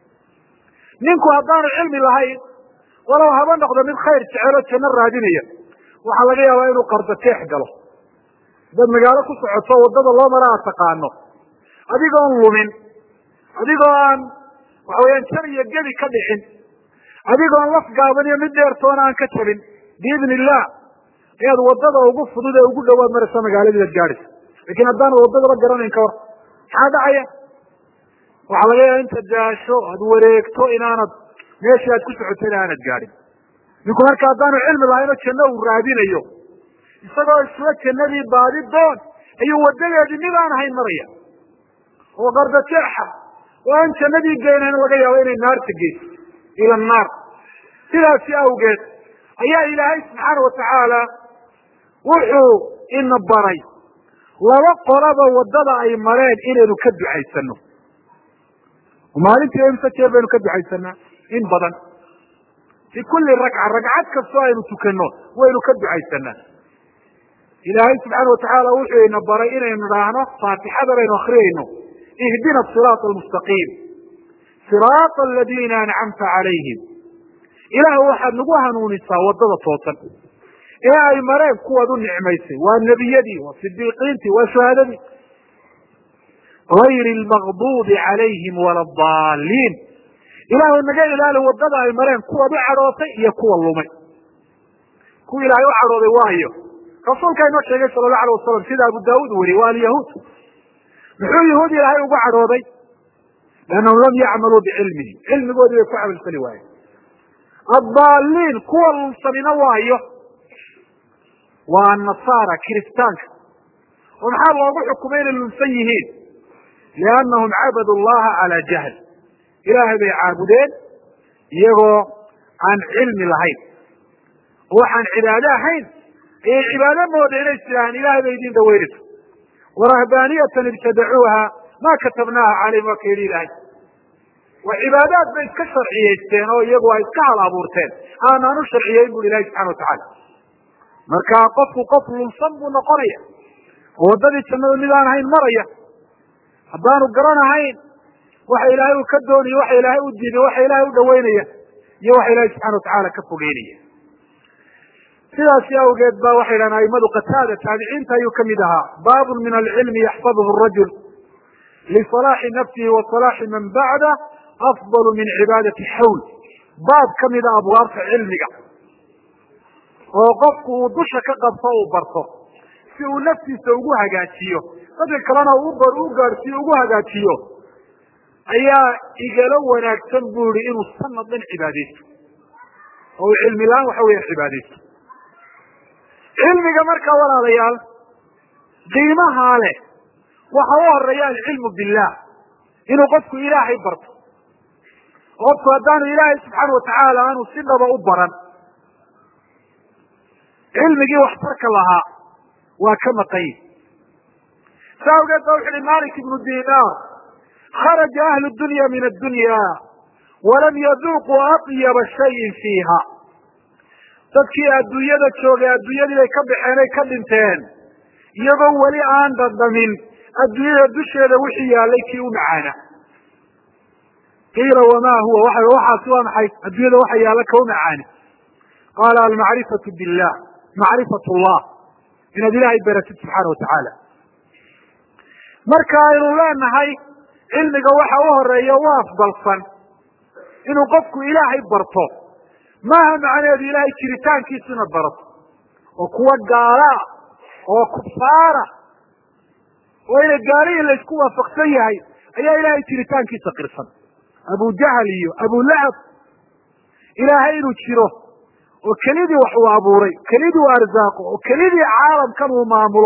ninku haddaanu cilmi lahayn walow haba noqdo mid khayr jecelo janno raadinaya waxaa laga yaabaa inuu qardateex galo dad magaalo ku socoto wadada loo mara aad taqaano adigoon lumin adigoo aan waxa weyaan jar iyo gebi ka dhicin adigoon laf gaaban iyo mid dheertoona aan ka jabin biidni illah ayaad wadada ugu fudud ee ugu dhowaad maraysa magaaladiiad gaadhaysa lakin haddaanad wadadaba garanayn ka hor maxaa dhacaya waxaa laga yaaba inta daasho aad wareegto inaanad meeshii aad ku socotayna aanad gaadhin ninku marka haddaanu cilmi lahaynoo janno uu raadinayo isagoo isla jannadii baadi doon ayuu wadadeedii mid aan ahayn maraya oo qardajeexa oo aan jannadii geynayn laga yaabo inay naarta geyso ila annaar sidaasi awgeed ayaa ilaahay subxaana watacaala wuxuu ina baray laba qolaba wadada ay mareen inaynu ka ducaysano maalintii imse jeer baynu ka ducaysanaa in badan fi kuli rakca ragcad kastoo aynu tukanno waynu ka ducaysanaa ilaahay subxaana watacaala wuxuu ina baray inaynu idhaahno faatixada baynu akriyayno ihdina siraata almustaqiim siraata aladiina ancamta calayhim ilaah waxaad nagu hanuunisaa waddada toosan ee ay mareen kuwaad u nicmaysay waa nebiyadii waa sidiiqiintii waa shuhadadii gayri lmagduubi calayhim wala daaliin ilaahu naga ilaali waddada ay mareen kuwaad u cadhootay iyo kuwa lumay kuwa ilaahay u cadhooday waayo rasuulkaa inoo sheegay sala allahu alay wasalam sida abu daawuud weriye waa alyahuud muxuu yahuud ilaahay ugu cadhooday liannahum lam yacmaluu bicilmihim cilmigoodii bay ku camalfali waayeen addaaliin kuwa lunsanina waayo waa annasaara kiristaanka oo maxaa loogu xukumay inay lunsan yihiin liannahum cabadu llaha calaa jahl ilaahay bay caabudeen iyagoo aan cilmi lahayn oo waxaan cibaado ahayn ayay cibaado mooda inay istidhaahaan ilahay bay idin daweynayso warahbaaniyatan ibtadacuuha ma katabnaaha calayhim waa ka yidhi ilaahay waa cibaadaad bay iska sharciyaysteen oo iyagu ay iska hal abuurteen aanaan u sharciyeyn bui ilahi subxana watacaala marka qofku qof lunsan buu noqonaya oo waddadii jannada mid aan ahayn maraya haddaanu garanahayn waxa ilaahay uu ka doonaya waxa ilaahay u diiday waxa ilaahay u dhaweynaya iyo waxa ilahay subxana watacaala ka fogeynaya sidaasi awgeed ba waxay dhahan aimadu qataada taabiciinta ayuu kamid ahaa baabun min alcilmi yaxfaduhu rajul lisalaaxi nafsihi wa salaaxi man bacda afdalu min cibaadati xawl baab kamida abwaabta cilmiga oo qofku uu dusha ka qabto uu barto si uu naftiisa ugu hagaajiyo dadka kalena u u gaadhsiyo ugu hagaajiyo ayaa igala wanaagsan bu yihi inuu sanad dhan cibaadaysto oo uu cilmi la-aan waxa weya cibaadaysto cilmiga markaa walaalayaal qiimahaa leh waxa u horeeya alcilmu billah inuu qofku ilaahay barto qofku haddaanu ilaahay subxaana watacaala aanu si dhaba u baran cilmigii waxtarka lahaa waa ka maqanyi sa awgeed ba wuxu uhi malik ibnu dinar kharaja ahlu dunya min addunya walam yaduuquu atyaba shayin fiiha dadkii adduunyada joogay adduunyadii bay ka baxeen ay ka dhinteen iyagoo weli aan dhadhamin adduunyada dusheeda wixii yaalay kii u macaana qiila wama huwa waa waxaasi waa maxay adduunyada waxa yaalla ka u macaani qaala almacrifatu billah macrifat llah inaad ilaahay baratid subxaana watacaala marka aynu leenahay cilmiga waxa u horeeya u afdalsan inuu qofku ilaahay barto maaha macnaheedu ilaahay jiritaankiisa inaad barato oo kuwa gaalaa oo kufaara oo ina gaalihi laysku waafaqsan yahay ayaa ilaahay jiritaankiisa qirsan abu jahl iyo abulahab ilaahay inuu jiro oo kelidii wax uu abuuray kelidii uu arsaaqo oo kelidii caalamkan uu maamulo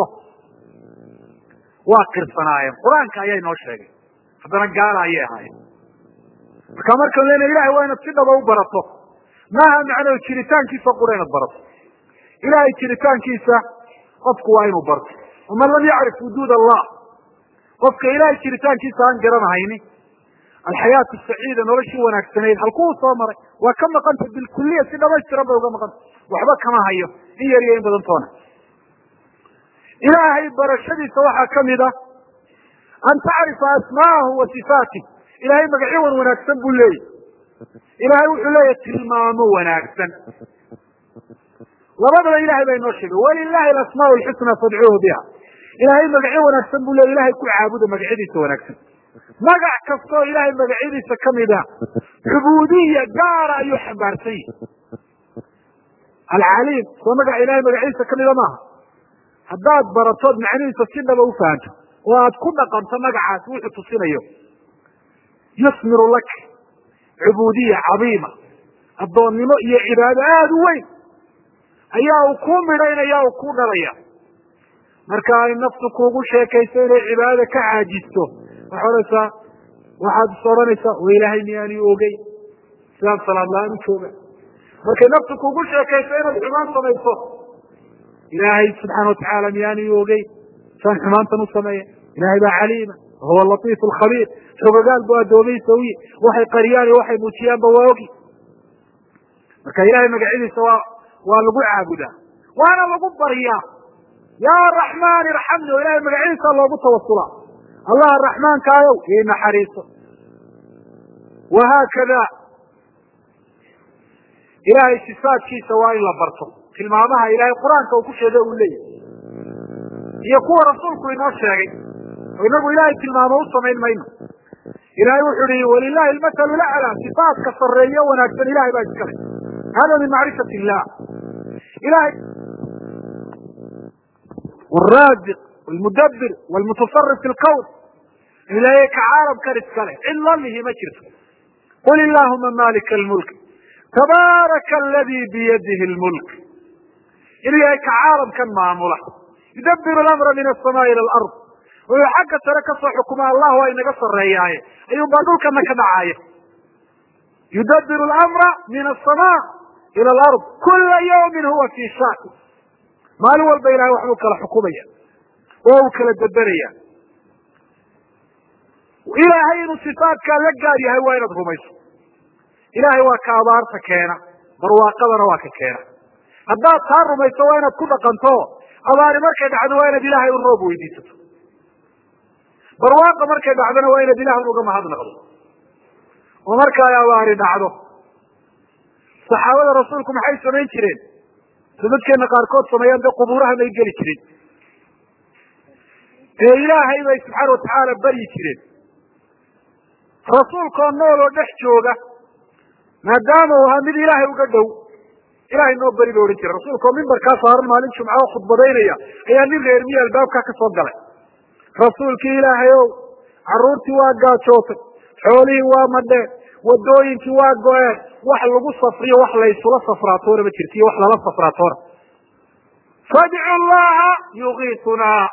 waa qirsanaayeen qur-aanka ayaa inoo sheegay haddana gaala ayay ahaayeen marka markaan lena ilahay waa inaad si dhaba u barato maaha macnahedu jiritaankiisa qura inaad barato ilahay jiritaankiisa qofku waa inuu barto waman lam yacrif wujuud allah qofka ilahay jiritaankiisa aan garanahayni alxayaatu saciida noloshii wanaagsanayd halkuu soo maray waa ka maqanta bilkuliya si dhamaystiran bay uga maqanta waxba kama hayo in yar iyo in badan toona ilaahay barashadiisa waxaa kamid a an tacrifa asmaahu wa sifaatih ilahay magacyo wan wanaagsan buu leeyahy ilahay wuxuu leeyahy tilmaamo wanaagsan labadaba ilahay baa inoo sheegay walilahi alasmaa lxusna fadcuuhu biha ilahay magacyo wanaagsan buu leeya ilahay ku caabuda magacyadiisa wanaagsan magac kastoo ilahay magacyadiisa kamid a cubuudiya gaara ayuu xambaarsan yihi alcaliim soo magaca ilahay magacyadiisa kamida maaha haddaad baratood macnihiisa si dhaba ufahanto oo aad ku dhaqanto magacaas wuxuu tusinayo yusmiru lak cubuudiya cadiima addoonnimo iyo cibaado aada u weyn ayaa uu kuu midhaynaya uu ku dhalaya marka ay naftu kuugu sheekayso inay cibaadada ka caajisto waxaa odhanaysaa waxaad is odhanaysaa wa ilaahay miyaani ogey sidaan salaad la-aan u jooga markay naftu kuugu sheekayso inaad xumaan samayso ilaahay subxaana watacaala miyaani ogey saan xumaantan u sameeya ilahay baa caliima wahuwa latiif alkhabiir xogogaal bu addoomaysa uyi waxay qariyaan iyo waxay muujiyaanba waa ogi marka ilahay magacyadiisa waa waa lagu caabudaa waana lagu baryaa ya raxmaan irxamni oo ilahay magacyadiisa loogu tawasulaa allah raxmaankaayow ii naxariiso wahaakada ilahay sifaadkiisa waa in la barto tilmaamaha ilahay qur-aanka uu ku sheegay uu leeyahy iyo kuwa rasuulku inoo sheegay oo inagu ilahay tilmaamo u samayn mayno ilahay wuxu uhi walilahi almathalu laclaa sifaatka sareeyo wanaagsan ilahay baa iskale hada min macrifat illah ilahay waraziq wlmudabir wlmutasarif fi lqwn ilahay ka caalamkan iskale cid lalihi ma jirto qul illahuma malika almulk tabaaraka aladi biyadihi lmulk inuu yahay ka caalamkan maamula yudabiru lamra min asamaai ila alard wuxuu xagga sare kasoo xukuma allah waa inaga sareeyaaye ayuun baa dhulkana ka dhacaaya yudabiru lamra min asama ila alard kula yawmin huwa fi shan maalin walba ilahay waxbuu kala xukumaya oo uu kala deberaya ilaahay inuu sifaatkaa la gaar yahay waa inaad rumayso ilahay waa ka abaarta keena barwaaqadana waa ka keena haddaad taa rumayso waa inaad ku dhaqanto abaari markay dhacdo waa inaad ilaahay u roob weydiisato barwaaqa markay dhacdona waa inaad ilaah uga mahadnaqdo oo marka ay abaari dhacdo saxaabada rasuulku maxay samayn jireen so dadkeena qaarkood sameeyaan dee qubuuraha may geli jirin ee ilaahay bay subxaana watacaala baryi jireen rasuulkoo nool oo dhex jooga maadaama uu ahaa mid ilaahay uga dhow ilahay noo beri ba odhan jira rasuulka oo mimbarkaa saaran maalin jumca oo khudbadaynaya ayaa nin reer miya albaabkaa ka soo galay rasuulkii ilaahay ow carruurtii waa gaajootay xoolihii waa madheen wadooyinkii waa go-een wax lagu safriyo wax laysula safraatoona ma jirto iyo wax lala safraatoona fadcu llaha yugiitunaa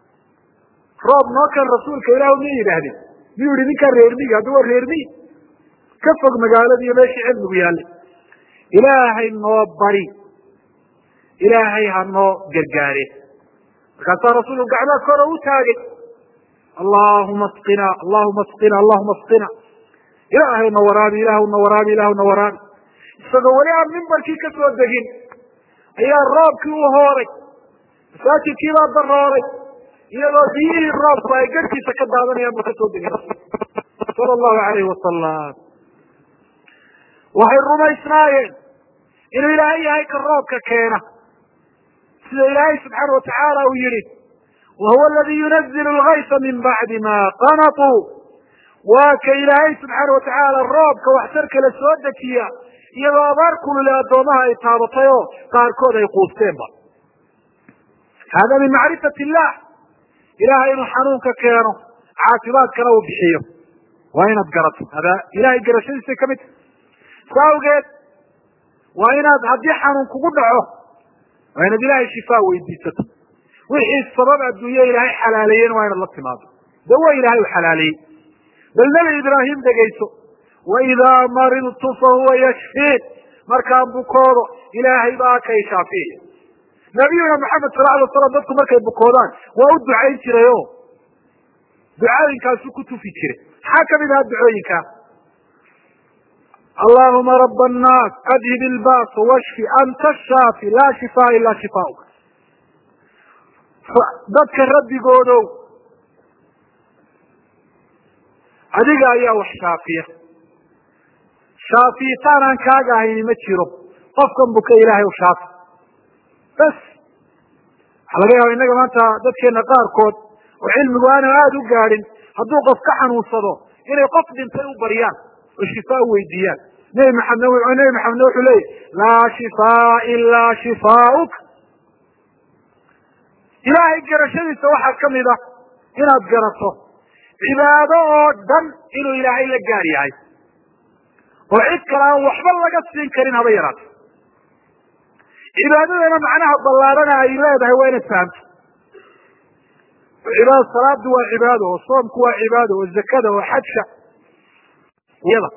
roob noo kan rasuulka ilah ma yidhaahdeen miyuu yihi ninkaa reermiyi haddi waa reermiyi ka fog magaalada iyo meeshii cilmigu yaallay ilaahay noo bari ilaahay ha noo gargaare markaasaa rasuulku gacmaa kora u taagay allahuma asqina allahuma asqina allahuma asqina ilaahay na waraabi ilaahu na waraabi ilaahu na waraabi isagoo weli aan mimbarkii ka soo degin ayaa roobkii u hooray masaajidkii baa darooray iyadoo biyihii roobku ay garhkiisa ka daadanayaan ba ka soo degin sala allahu alayhi wasalam waxay rumaysnaayeen inuu ilaahay yahay ka roobka keena sida ilaahay subxaana watacaala uu yihi wahuwa aladi yunazilu lgaysa min bacdi ma qanatuu waa ka ilaahay subxaana watacaala roobka waxtarka la soo dejiya iyadoo abaar kulule addoomaha ay taabatay oo qaarkood ay quusteenba hada min macrifat illah ilahay inuu xanuunka keeno caafimaadkana uu bixiyo waa inaad garato hada ilahay garashadiisay kamid tahy sa awgeed waa inaad haddii xanuun kugu dhaco waa inaad ilaahay shifaa weydiisato wixii sabab adduunye ilaahay xalaaleeyena waa inaad la timaado dawa ilaahay u xalaaleeyey bal nebi ibraahim dhegayso waidaa maridtu fahuwa yashfiin markaan bukoodo ilaahay baa kay shaafiya nabiyuna maxamed sala alay slam dadku markay bukoodaan waa u ducayn jiray o ducooyinkaasu ku tufi jiray maxaa kamid ahaa ducooyinkaa allahuma rab annaas adhib ilbaas washfi anta shaafi laa shifaa ilaa shifaauk dadka rabbigoodow adiga ayaa wax shaafiya shaafiyitaan aan kaaga ahayni ma jiro qofkan buka ilaahay u shaafi bas waxaa laga yaaba innaga maanta dadkeena qaarkood oo cilmigu aanu aada u gaadhin hadduu qof ka xanuunsado inay qof dhintay u baryaan oo shifaa u weydiiyaan nebi maxamed nebi maxamedna wuxuu leeyahy laa shifaa ilaa shifaauk ilaahay garashadiisa waxaa kamid ah inaad garato cibaado oo dhan inuu ilaahay la gaar yahay oo cid kale aan waxba laga siin karin haba yaraato cibaadadana macnaha ballaarana ay leedahay waa inaad fahamto cibaada salaadu waa cibaado oo soomku waa cibaado oo zakada oo xajka yada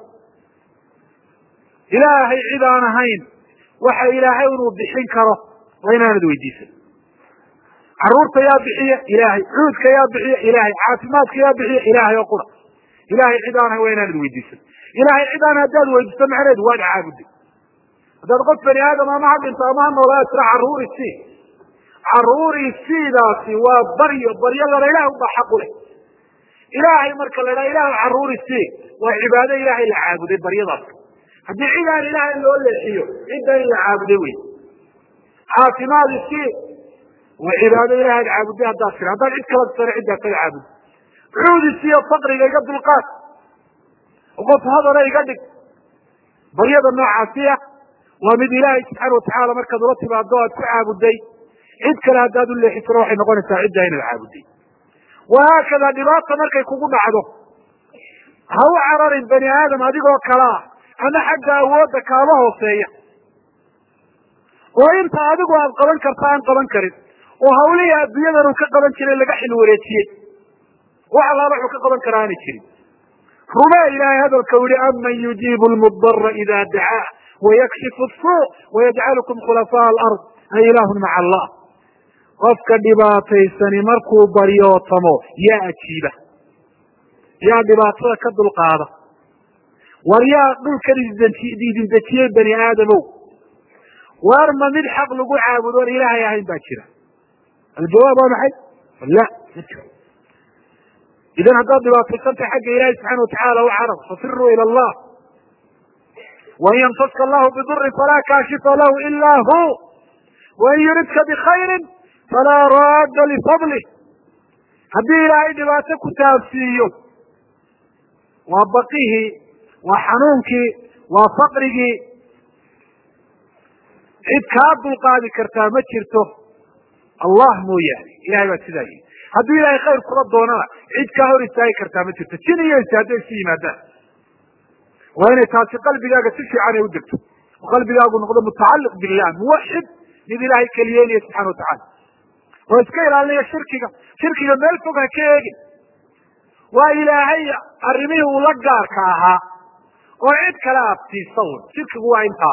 ilaahay cid aan ahayn waxa ilaahay inuu bixin karo waa inaanad weydiisan caruurta yaa bixiya ilaahay cuudka yaa bixiya ilaahay caafimaadka yaa bixiya ilaahay oo qura ilahay cid aan ahayn waa inaanad weydiisan ilahay cid aan haddaad weydiiso macneed waad caabuday haddaad qof bani aadam ama ha dhinto ama ha noolaa tira carruuri sii carruuri siidaasi waa baryo baryadana ilaah ubaa xaq u leh ilaahay marka la idhaha ilah carruuri sii waa cibaado ilaahay la caabuday baryadaas haddii cid aan ilaahay loo leexiyo cidda in la caabuday wey caafimaad isii waa cibaado ilahay ad caabuday haddaad tira haddaad cid kala sare ciddaa kala caabud cuudisiiyo faqriga iga dulqaad qof hadana iga dhig baryada noocaasi ah waa mid ilaahay subxaana watacaala markaad ula timaado aad ku caabuday cid kale haddaad u leexisana waxay noqonaysaa ciddaa inaad caabuday wahaakada dhibaata markay kugu dhacdo ha u cararin bani aadam adigoo kale ah ama xagga awoodda kaaba hooseeya oo inta adigu aad qaban karta aan qaban karin oo hawlihii adduunyadan uu ka qaban jiray laga xil wareejiyey wax allaala wuxuu ka qaban karaa aanay jirin rumee ilaahay hadalka u yihi aman yujiibu lmudara ida dacaa wayakshifu suu wayajcalukum khulafaa alard a ilaahun maca allah qofka dhibaataysani markuu baryootamo yaa ajiiba yaa dhibaatada ka dulqaada war yaa dhulkan idin dejiyey bani aadamow waar ma mid xaq lagu caabudo on ilaahay ahayn baa jira aljawaab waa maxay la ma jiro idan haddaad dhibaataysantahay xagga ilaahi subxana watacaala u carab fafiruu ila allah wain yamtaska allahu bidurin falaa kaashifa lahu ila hu wain yuridka bikayrin falaa raadda lifadlih haddii ilaahay dhibaato ku taabsiiyo waa bakihii waa xanuunkii waa faqrigii cid kaa dulqaadi kartaa ma jirto allah mooyaane ilahay baa sidaa yihi hadduu ilaahay khayr kula doonana cid kaa hor istaagi kartaa ma jirto jin iyo insi hadday isu yimaadaan waa inay taasi qalbigaaga si fiican ay u degto oo qalbigaagu noqdo mutacalliq billah muwaxid mid ilaahay keliyeynaya subxana watacala oo iska ilaalinaya shirkiga shirkiga meel fog ha ka eegin waa ilaahay arrimihii uu la gaarka ahaa oo cid kale aad siisa un shirkigu waa intaa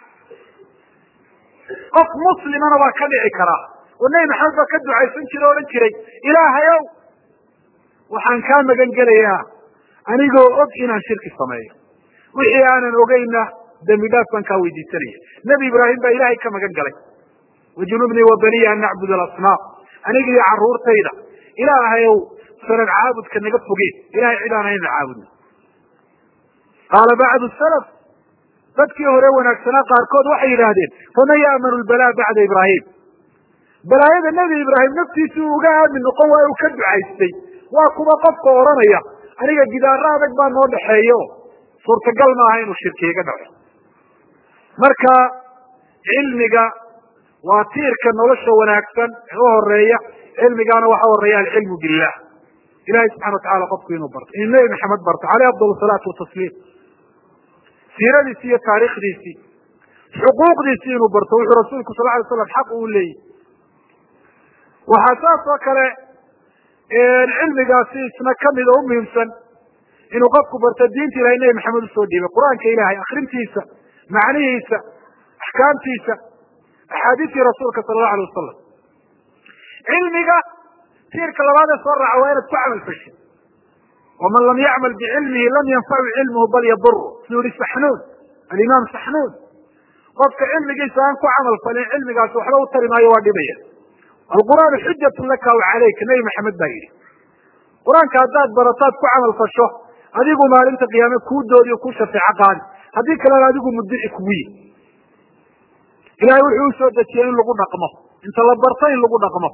qof muslimana waa ka dhici karaa oo nebi maxamed baa ka ducaysan jira o odhan jiray ilaahayow waxaan kaa magan gelayaa anigoo og inaan shirki sameeyo wixii aanan ogeyna dembi dhaaf baan kaa weydiisanaya nebi ibraahim baa ilaahay ka magan galay wajunubnii wa baniya an nacbud alasnaam aniga iyo carruurtayda ilaahayow sanad caabudka naga fogeen ilahay cid aan hayna caabudno qaala bacdu salaf dadkii hore wanaagsanaa qaarkood waxay yidhaahdeen faman ya'manu lbalaa bacda ibraahim balaayada nebi ibraahim naftiisi uu uga aamin noqon waayo uu ka ducaystay waa kuwa qofka odhanaya aniga gidaaro adag baa noo dhexeeya o suurtagal maaha inuu shirki iga dhaco marka cilmiga waa tiirka nolosha wanaagsan ee u horeeya cilmigaana waxa horeeya alcilmu billah ilahay subxana watacala qofku inuu barto inuu nebi maxamed barto caleyh afdal salaatu watasliim siiradiisi iyo taariikhdiisii xuquuqdiisii inuu barto wuxuu rasuulku sal lay slam xaq uu leeyahy waxaa saas oo kale cilmigaasi isna kamid oo umuhiimsan inuu qofku barto diinta ilahay nebi maxamed usoo dhiibay qur-aanka ilahay akrintiisa macnihiisa axkaamtiisa axaadiistii rasuulka sala allahu alay wasalam cilmiga tiirka labaad ee soo raaca waa inaad ku camal fashin waman lam yacmal bicilmihi lam yanfacu cilmuhu bal yaduru siduu yihi saxnuun alimaam saxnuun qofka cilmigiisa aan ku camal falin cilmigaasi waxba u tari maayo waa dhibaya alqur'aanu xujatu laka aw calayka nebi maxamed baa yidhi qur-aanka haddaad barataad ku camal fasho adigu maalinta qiyaame kuu doodiyo kuu shafeeco qaadi haddii kalena adigu muddici kugu yihi ilahay wuxuu usoo dejiyey in lagu dhaqmo inta la barto in lagu dhaqmo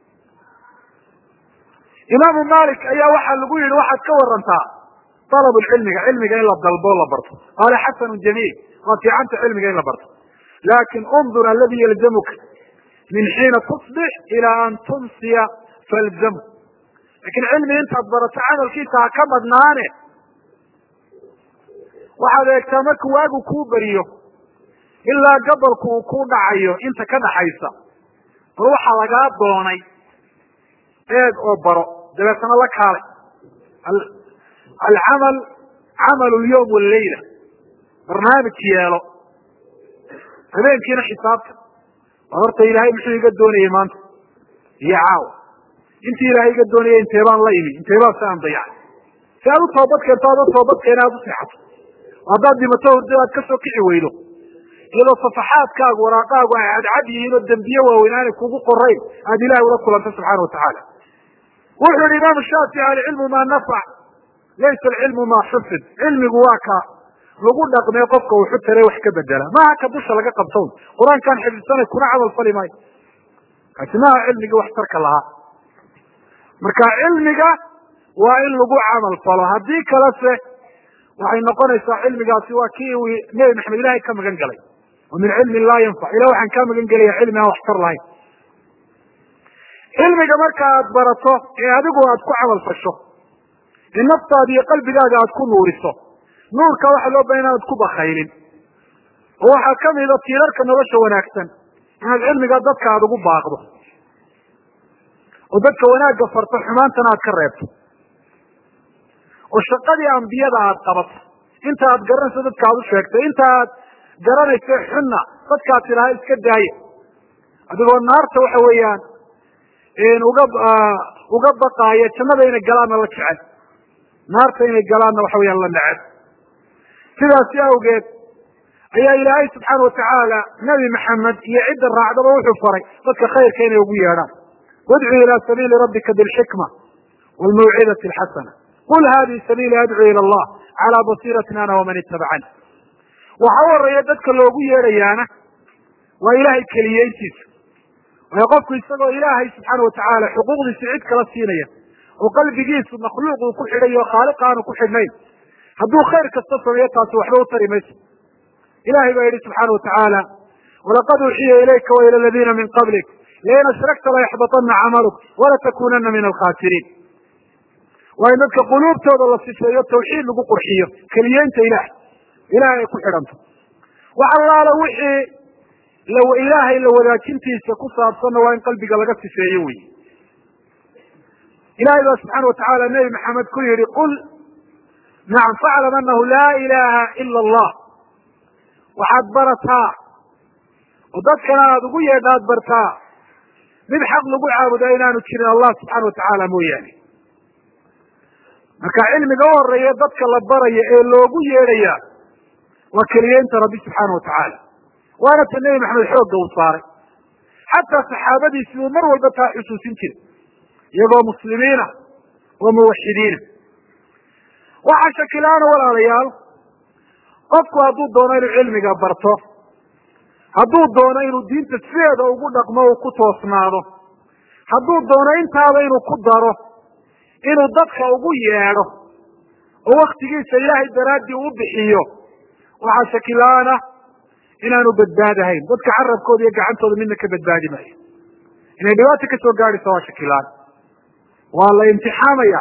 imaamu malik ayaa waxaa lagu yihi waxaad ka warantaa dalab cilmiga cilmiga in la dalbo la barto qaala xasanu jamiil waa fiicanta cilmiga in la barto lakin undur aladi yalzamuka min xiina tusbix ilaa an tumsiya falzamu lakin cilmi intaad barato camalkiisa ha ka badnaane waxaad eegtaa marka waagu kuu beriyo ilaa gabalku uu ku dhacayo inta ka dhaxaysa bal waxaa lagaa doonay eeg oo baro dabeetana la kaalay alcamal camal lyawm wallayla barnaamij yeelo habeenkiina xisaabta waa horta ilaahay muxuu iga doonayay maanta iyo caawa intii ilaahay iga doonayay intee baan la imi intee baan si aan dayacay si aad u toobad keento aada toobad keena aad u seexato haddaad dhimato hurdo aad kasoo kici weydo iyadoo safaxaadkaagu waraaqaagu ay cadcad yihiin oo dembiye waaweyn aanay kugu qorayn aada ilahay ula kulanta subxana watacaala wuxuu yihi imaamu shaafici alcilmu maa nafac laysa alcilmu maa xufid cilmigu waa ka lagu dhaqmee qofka wuxu tare wax ka bedela maaha ka dusha laga qabtown qur-aankaan xifdsanay kuna camal fali maayo kaasi maaha cilmigii waxtarka lahaa marka cilmiga waa in lagu camal falo haddii kalese waxay noqonaysaa cilmigaasi waa kii uu nebi maxamed ilahay ka magan galay wa min cilmin laa yanfac ilah waxaan kaa magan gelaya cilmi aan waxtar lahayn cilmiga marka aad barato ee adigu aad ku camal fasho ee naftaada iyo qalbigaaga aad ku nuuriso nuurka waxaa loo bahan inaad ku bakaylin oo waxaa kamida tiirarka nolosha wanaagsan inaad cilmiga dadka aada ugu baaqdo oo dadka wanaagga farto xumaantana aad ka reebto oo shaqadii ambiyada aad qabato inta aad garanayso dadka aad u sheegtay inta aad garanayso xunna dadkaad tidhaha iska daaya adigoo naarta waxa weeyaan uga uga baqaaya jannada inay galaanna la jecel naarta inay galaanna waxa weyaan la neceb sidaasi awgeed ayaa ilaahay subxaana watacaala nebi maxamed iyo cidda raacdaba wuxuu faray dadka khayrka inay ugu yeedhaan wadcu ila sabiili rabbika bilxikma wlmawcidati alxasana qul hadihi sabiili adcu ila allah calaa basiiratin ana waman itabacani waxa u horeeya dadka loogu yeedhayaana waa ilahay keliyeyntiisa waayo qofku isagoo ilaahay subxaana watacaala xuquuqdiisa cid kala siinaya oo qalbigiisu makhluuq uu ku xidhay oo khaaliq aanu ku xidhnayn hadduu khayr kasta sameeyo taasi waxba u tari mayso ilahay baa yidhi subxaana watacaala walaqad uuxiya ilayka wa ila aladiina min qablik lain ashrakta layaxbaطana camaluk walatakunana min alkhasiriin waa in dadka quluubtooda la sifeeyo tawxiid lagu qurxiyo keliyeynta ilaah ilahay ay ku xidhanto wax allaala wixii ilaahay la wadaajintiisa ku saabsanna waa in qalbiga laga sifeeyo wey ilahay baa subxaana watacaala nebi maxamed ku yihi qul nacam faclam anahu laa ilaha ila allah waxaad barataa oo dadkana aada ugu yeedha ad bartaa mid xaq lagu caabudaa inaanu jirin allah subxaana watacaala mooyaane marka cilmiga u horeeya dadka la baraya ee loogu yeedhaya waa keliyeynta rabbi subxaana watacaala waana ta nebi maxamed xoogga uu saaray xataa saxaabadiisi uu mar walba taa xusuusin jiray iyagoo muslimiina oo muwaxidiina waxaa shakilaana walaalayaal qofku hadduu doono inuu cilmiga barto hadduu doono inuu diinta sideeda ugu dhaqmo uu ku toosnaado hadduu doono intaaba inuu ku daro inuu dadka ugu yeedho oo waktigiisa ilaahay daraaddii u bixiyo waxaa shakilaana inaanu badbaadahayn dadka carabkooda iyo gacantooda midna ka badbaadi maayo inay dhibaato ka soo gaadhaysa waa shakilaan waa la imtixaamaya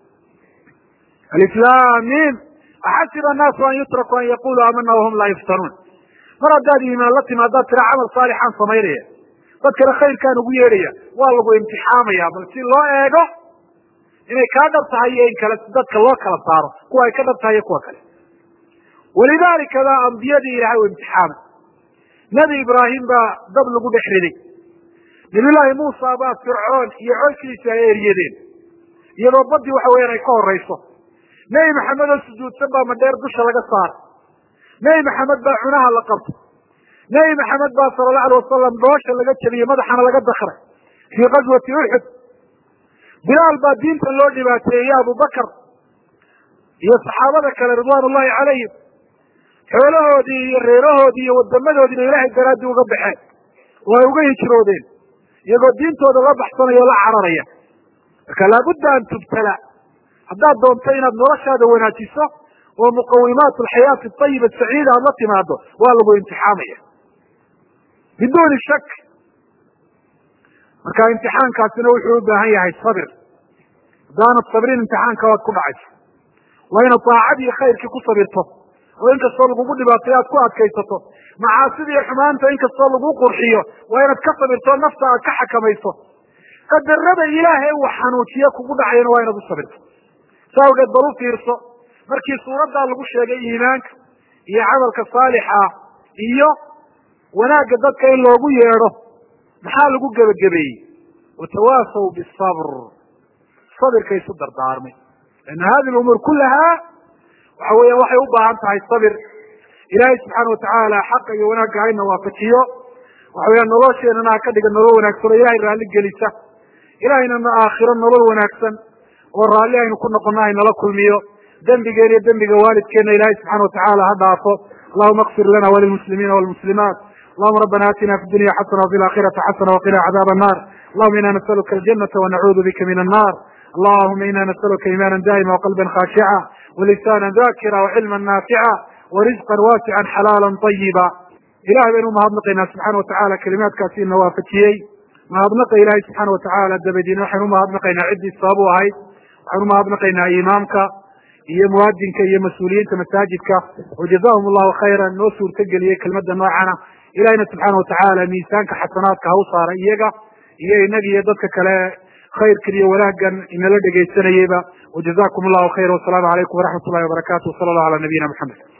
aliflamim axasiba annaasu an yutraku an yaquluu aamana wahum laa yuftanuun mar haddaad iimaan la timi haddaad tira camal saalixaan samaynaya dadkana khayrkaan ugu yeedhaya waa lagu imtixaamaya bal si loo eego inay kaa dhab tahay iyo in kale dadka loo kala saaro kuwa ay ka dhab tahay iyo kuwa kale walidaalika baa ambiyadii ilahay u imtixaamay nebi ibraahim baa dab lagu dhex riday nabiyullaahi muusa baa fircoon iyo colkiisi ay eryadeen iyadoo badii waxa weeyaan ay ka horeyso nebi maxamed oo sujuudsan baa madheer dusha laga saaray nebi maxamed baa cunaha la qabtay nebi maxamed baa sala allahu alay wasalam dhoosha laga jabiyey madaxana laga dakray fii qaswati uxud bilaal baa diinta loo dhibaateeyey abubakar iyo saxaabada kale ridwaan ullahi calayhim xoolahoodii iyo reerahoodii iyo wadamadoodiina ilaahay daraaddii uga baxeen oo ay uga hijroodeen iyagoo diintooda la baxsanaya o la cararaya marka laabudda an tubtala haddaad doonto inaad noloshaada wanaajiso oo muqawimaat alxayaati ayiba saciida aad la timaado waa lagu imtixaamaya biduuni shak marka imtixaankaasina wuxuu u baahan yahay sabir haddaanad sabrin imtixaanka waad ku dhacaysa waa inaad daacadii khayrkii ku sabirto oo inkastoo lagugu dhibaatayo aad ku adkaysato macaasida iyo xumaanta inkastoo lagu qurxiyo waa inaad ka sabirto nafta aad ka xakamayso qadarada ilaahay uu xanuujiye kugu dhacayana waa inaad u sabirto sa awgeed bal u fiirso markii suuraddaa lagu sheegay iimaanka iyo camalka saalixa iyo wanaagga dadka in loogu yeedho maxaa lagu gebagabeeyey watawaasaw bisabr sabirka isu dardaarmay lana hadi lumuur kulaha waxa weya waxay u baahan tahay sabir ilaahay subxaana watacaala xaqa iyo wanaagga hayna waafajiyo waxa weya nolosheenana ha ka dhiga nolol wanaagsan oo ilahay raalli gelisa ilahaynana aakhiro nolol wanaagsan oo raalli aynu ku noqono haynala kulmiyo dembigeena iyo dembiga waalidkeena ilahay subxana watacaala ha dhaafo allahuma kfir lana walilmuslimiina walmuslimaat allahuma rabbana atina fi dunya xasana wafi laakhirati xasana waqina cadaab annar allahuma ina nasaluka aljanata wanacuudu bika min annar allahuma ina nasaluka imaana daa'ima waqalban khashica walisana dakira wacilma naafica warizqan waasican xalaala ayiba ilahay baynu umahadnaqaynaa subxana watacaala kelimaadkaasi ina waafajiyey mahadnaqa ilahay subxaana watacaala dabadiina waxaynu umahadnaqaynaa ciddii sabab u ahayd waxaynu umahadnaqaynaa imaamka iyo muwaadinka iyo mas-uuliyiinta masaajidka oo jazahum allahu khayran noo suurtageliyey kelmadda noocana ilahina subxaana watacaala miisaanka xasanaadka ha u saara iyaga iyo inaga iyo dadka kale khayrkan iyo wanaaggan inala dhegaysanayeyba wajazakum allahu khayra wasalaamu calaykum waraxmat ullahi wabarakatu wsala allahu ala nabiyina maxamed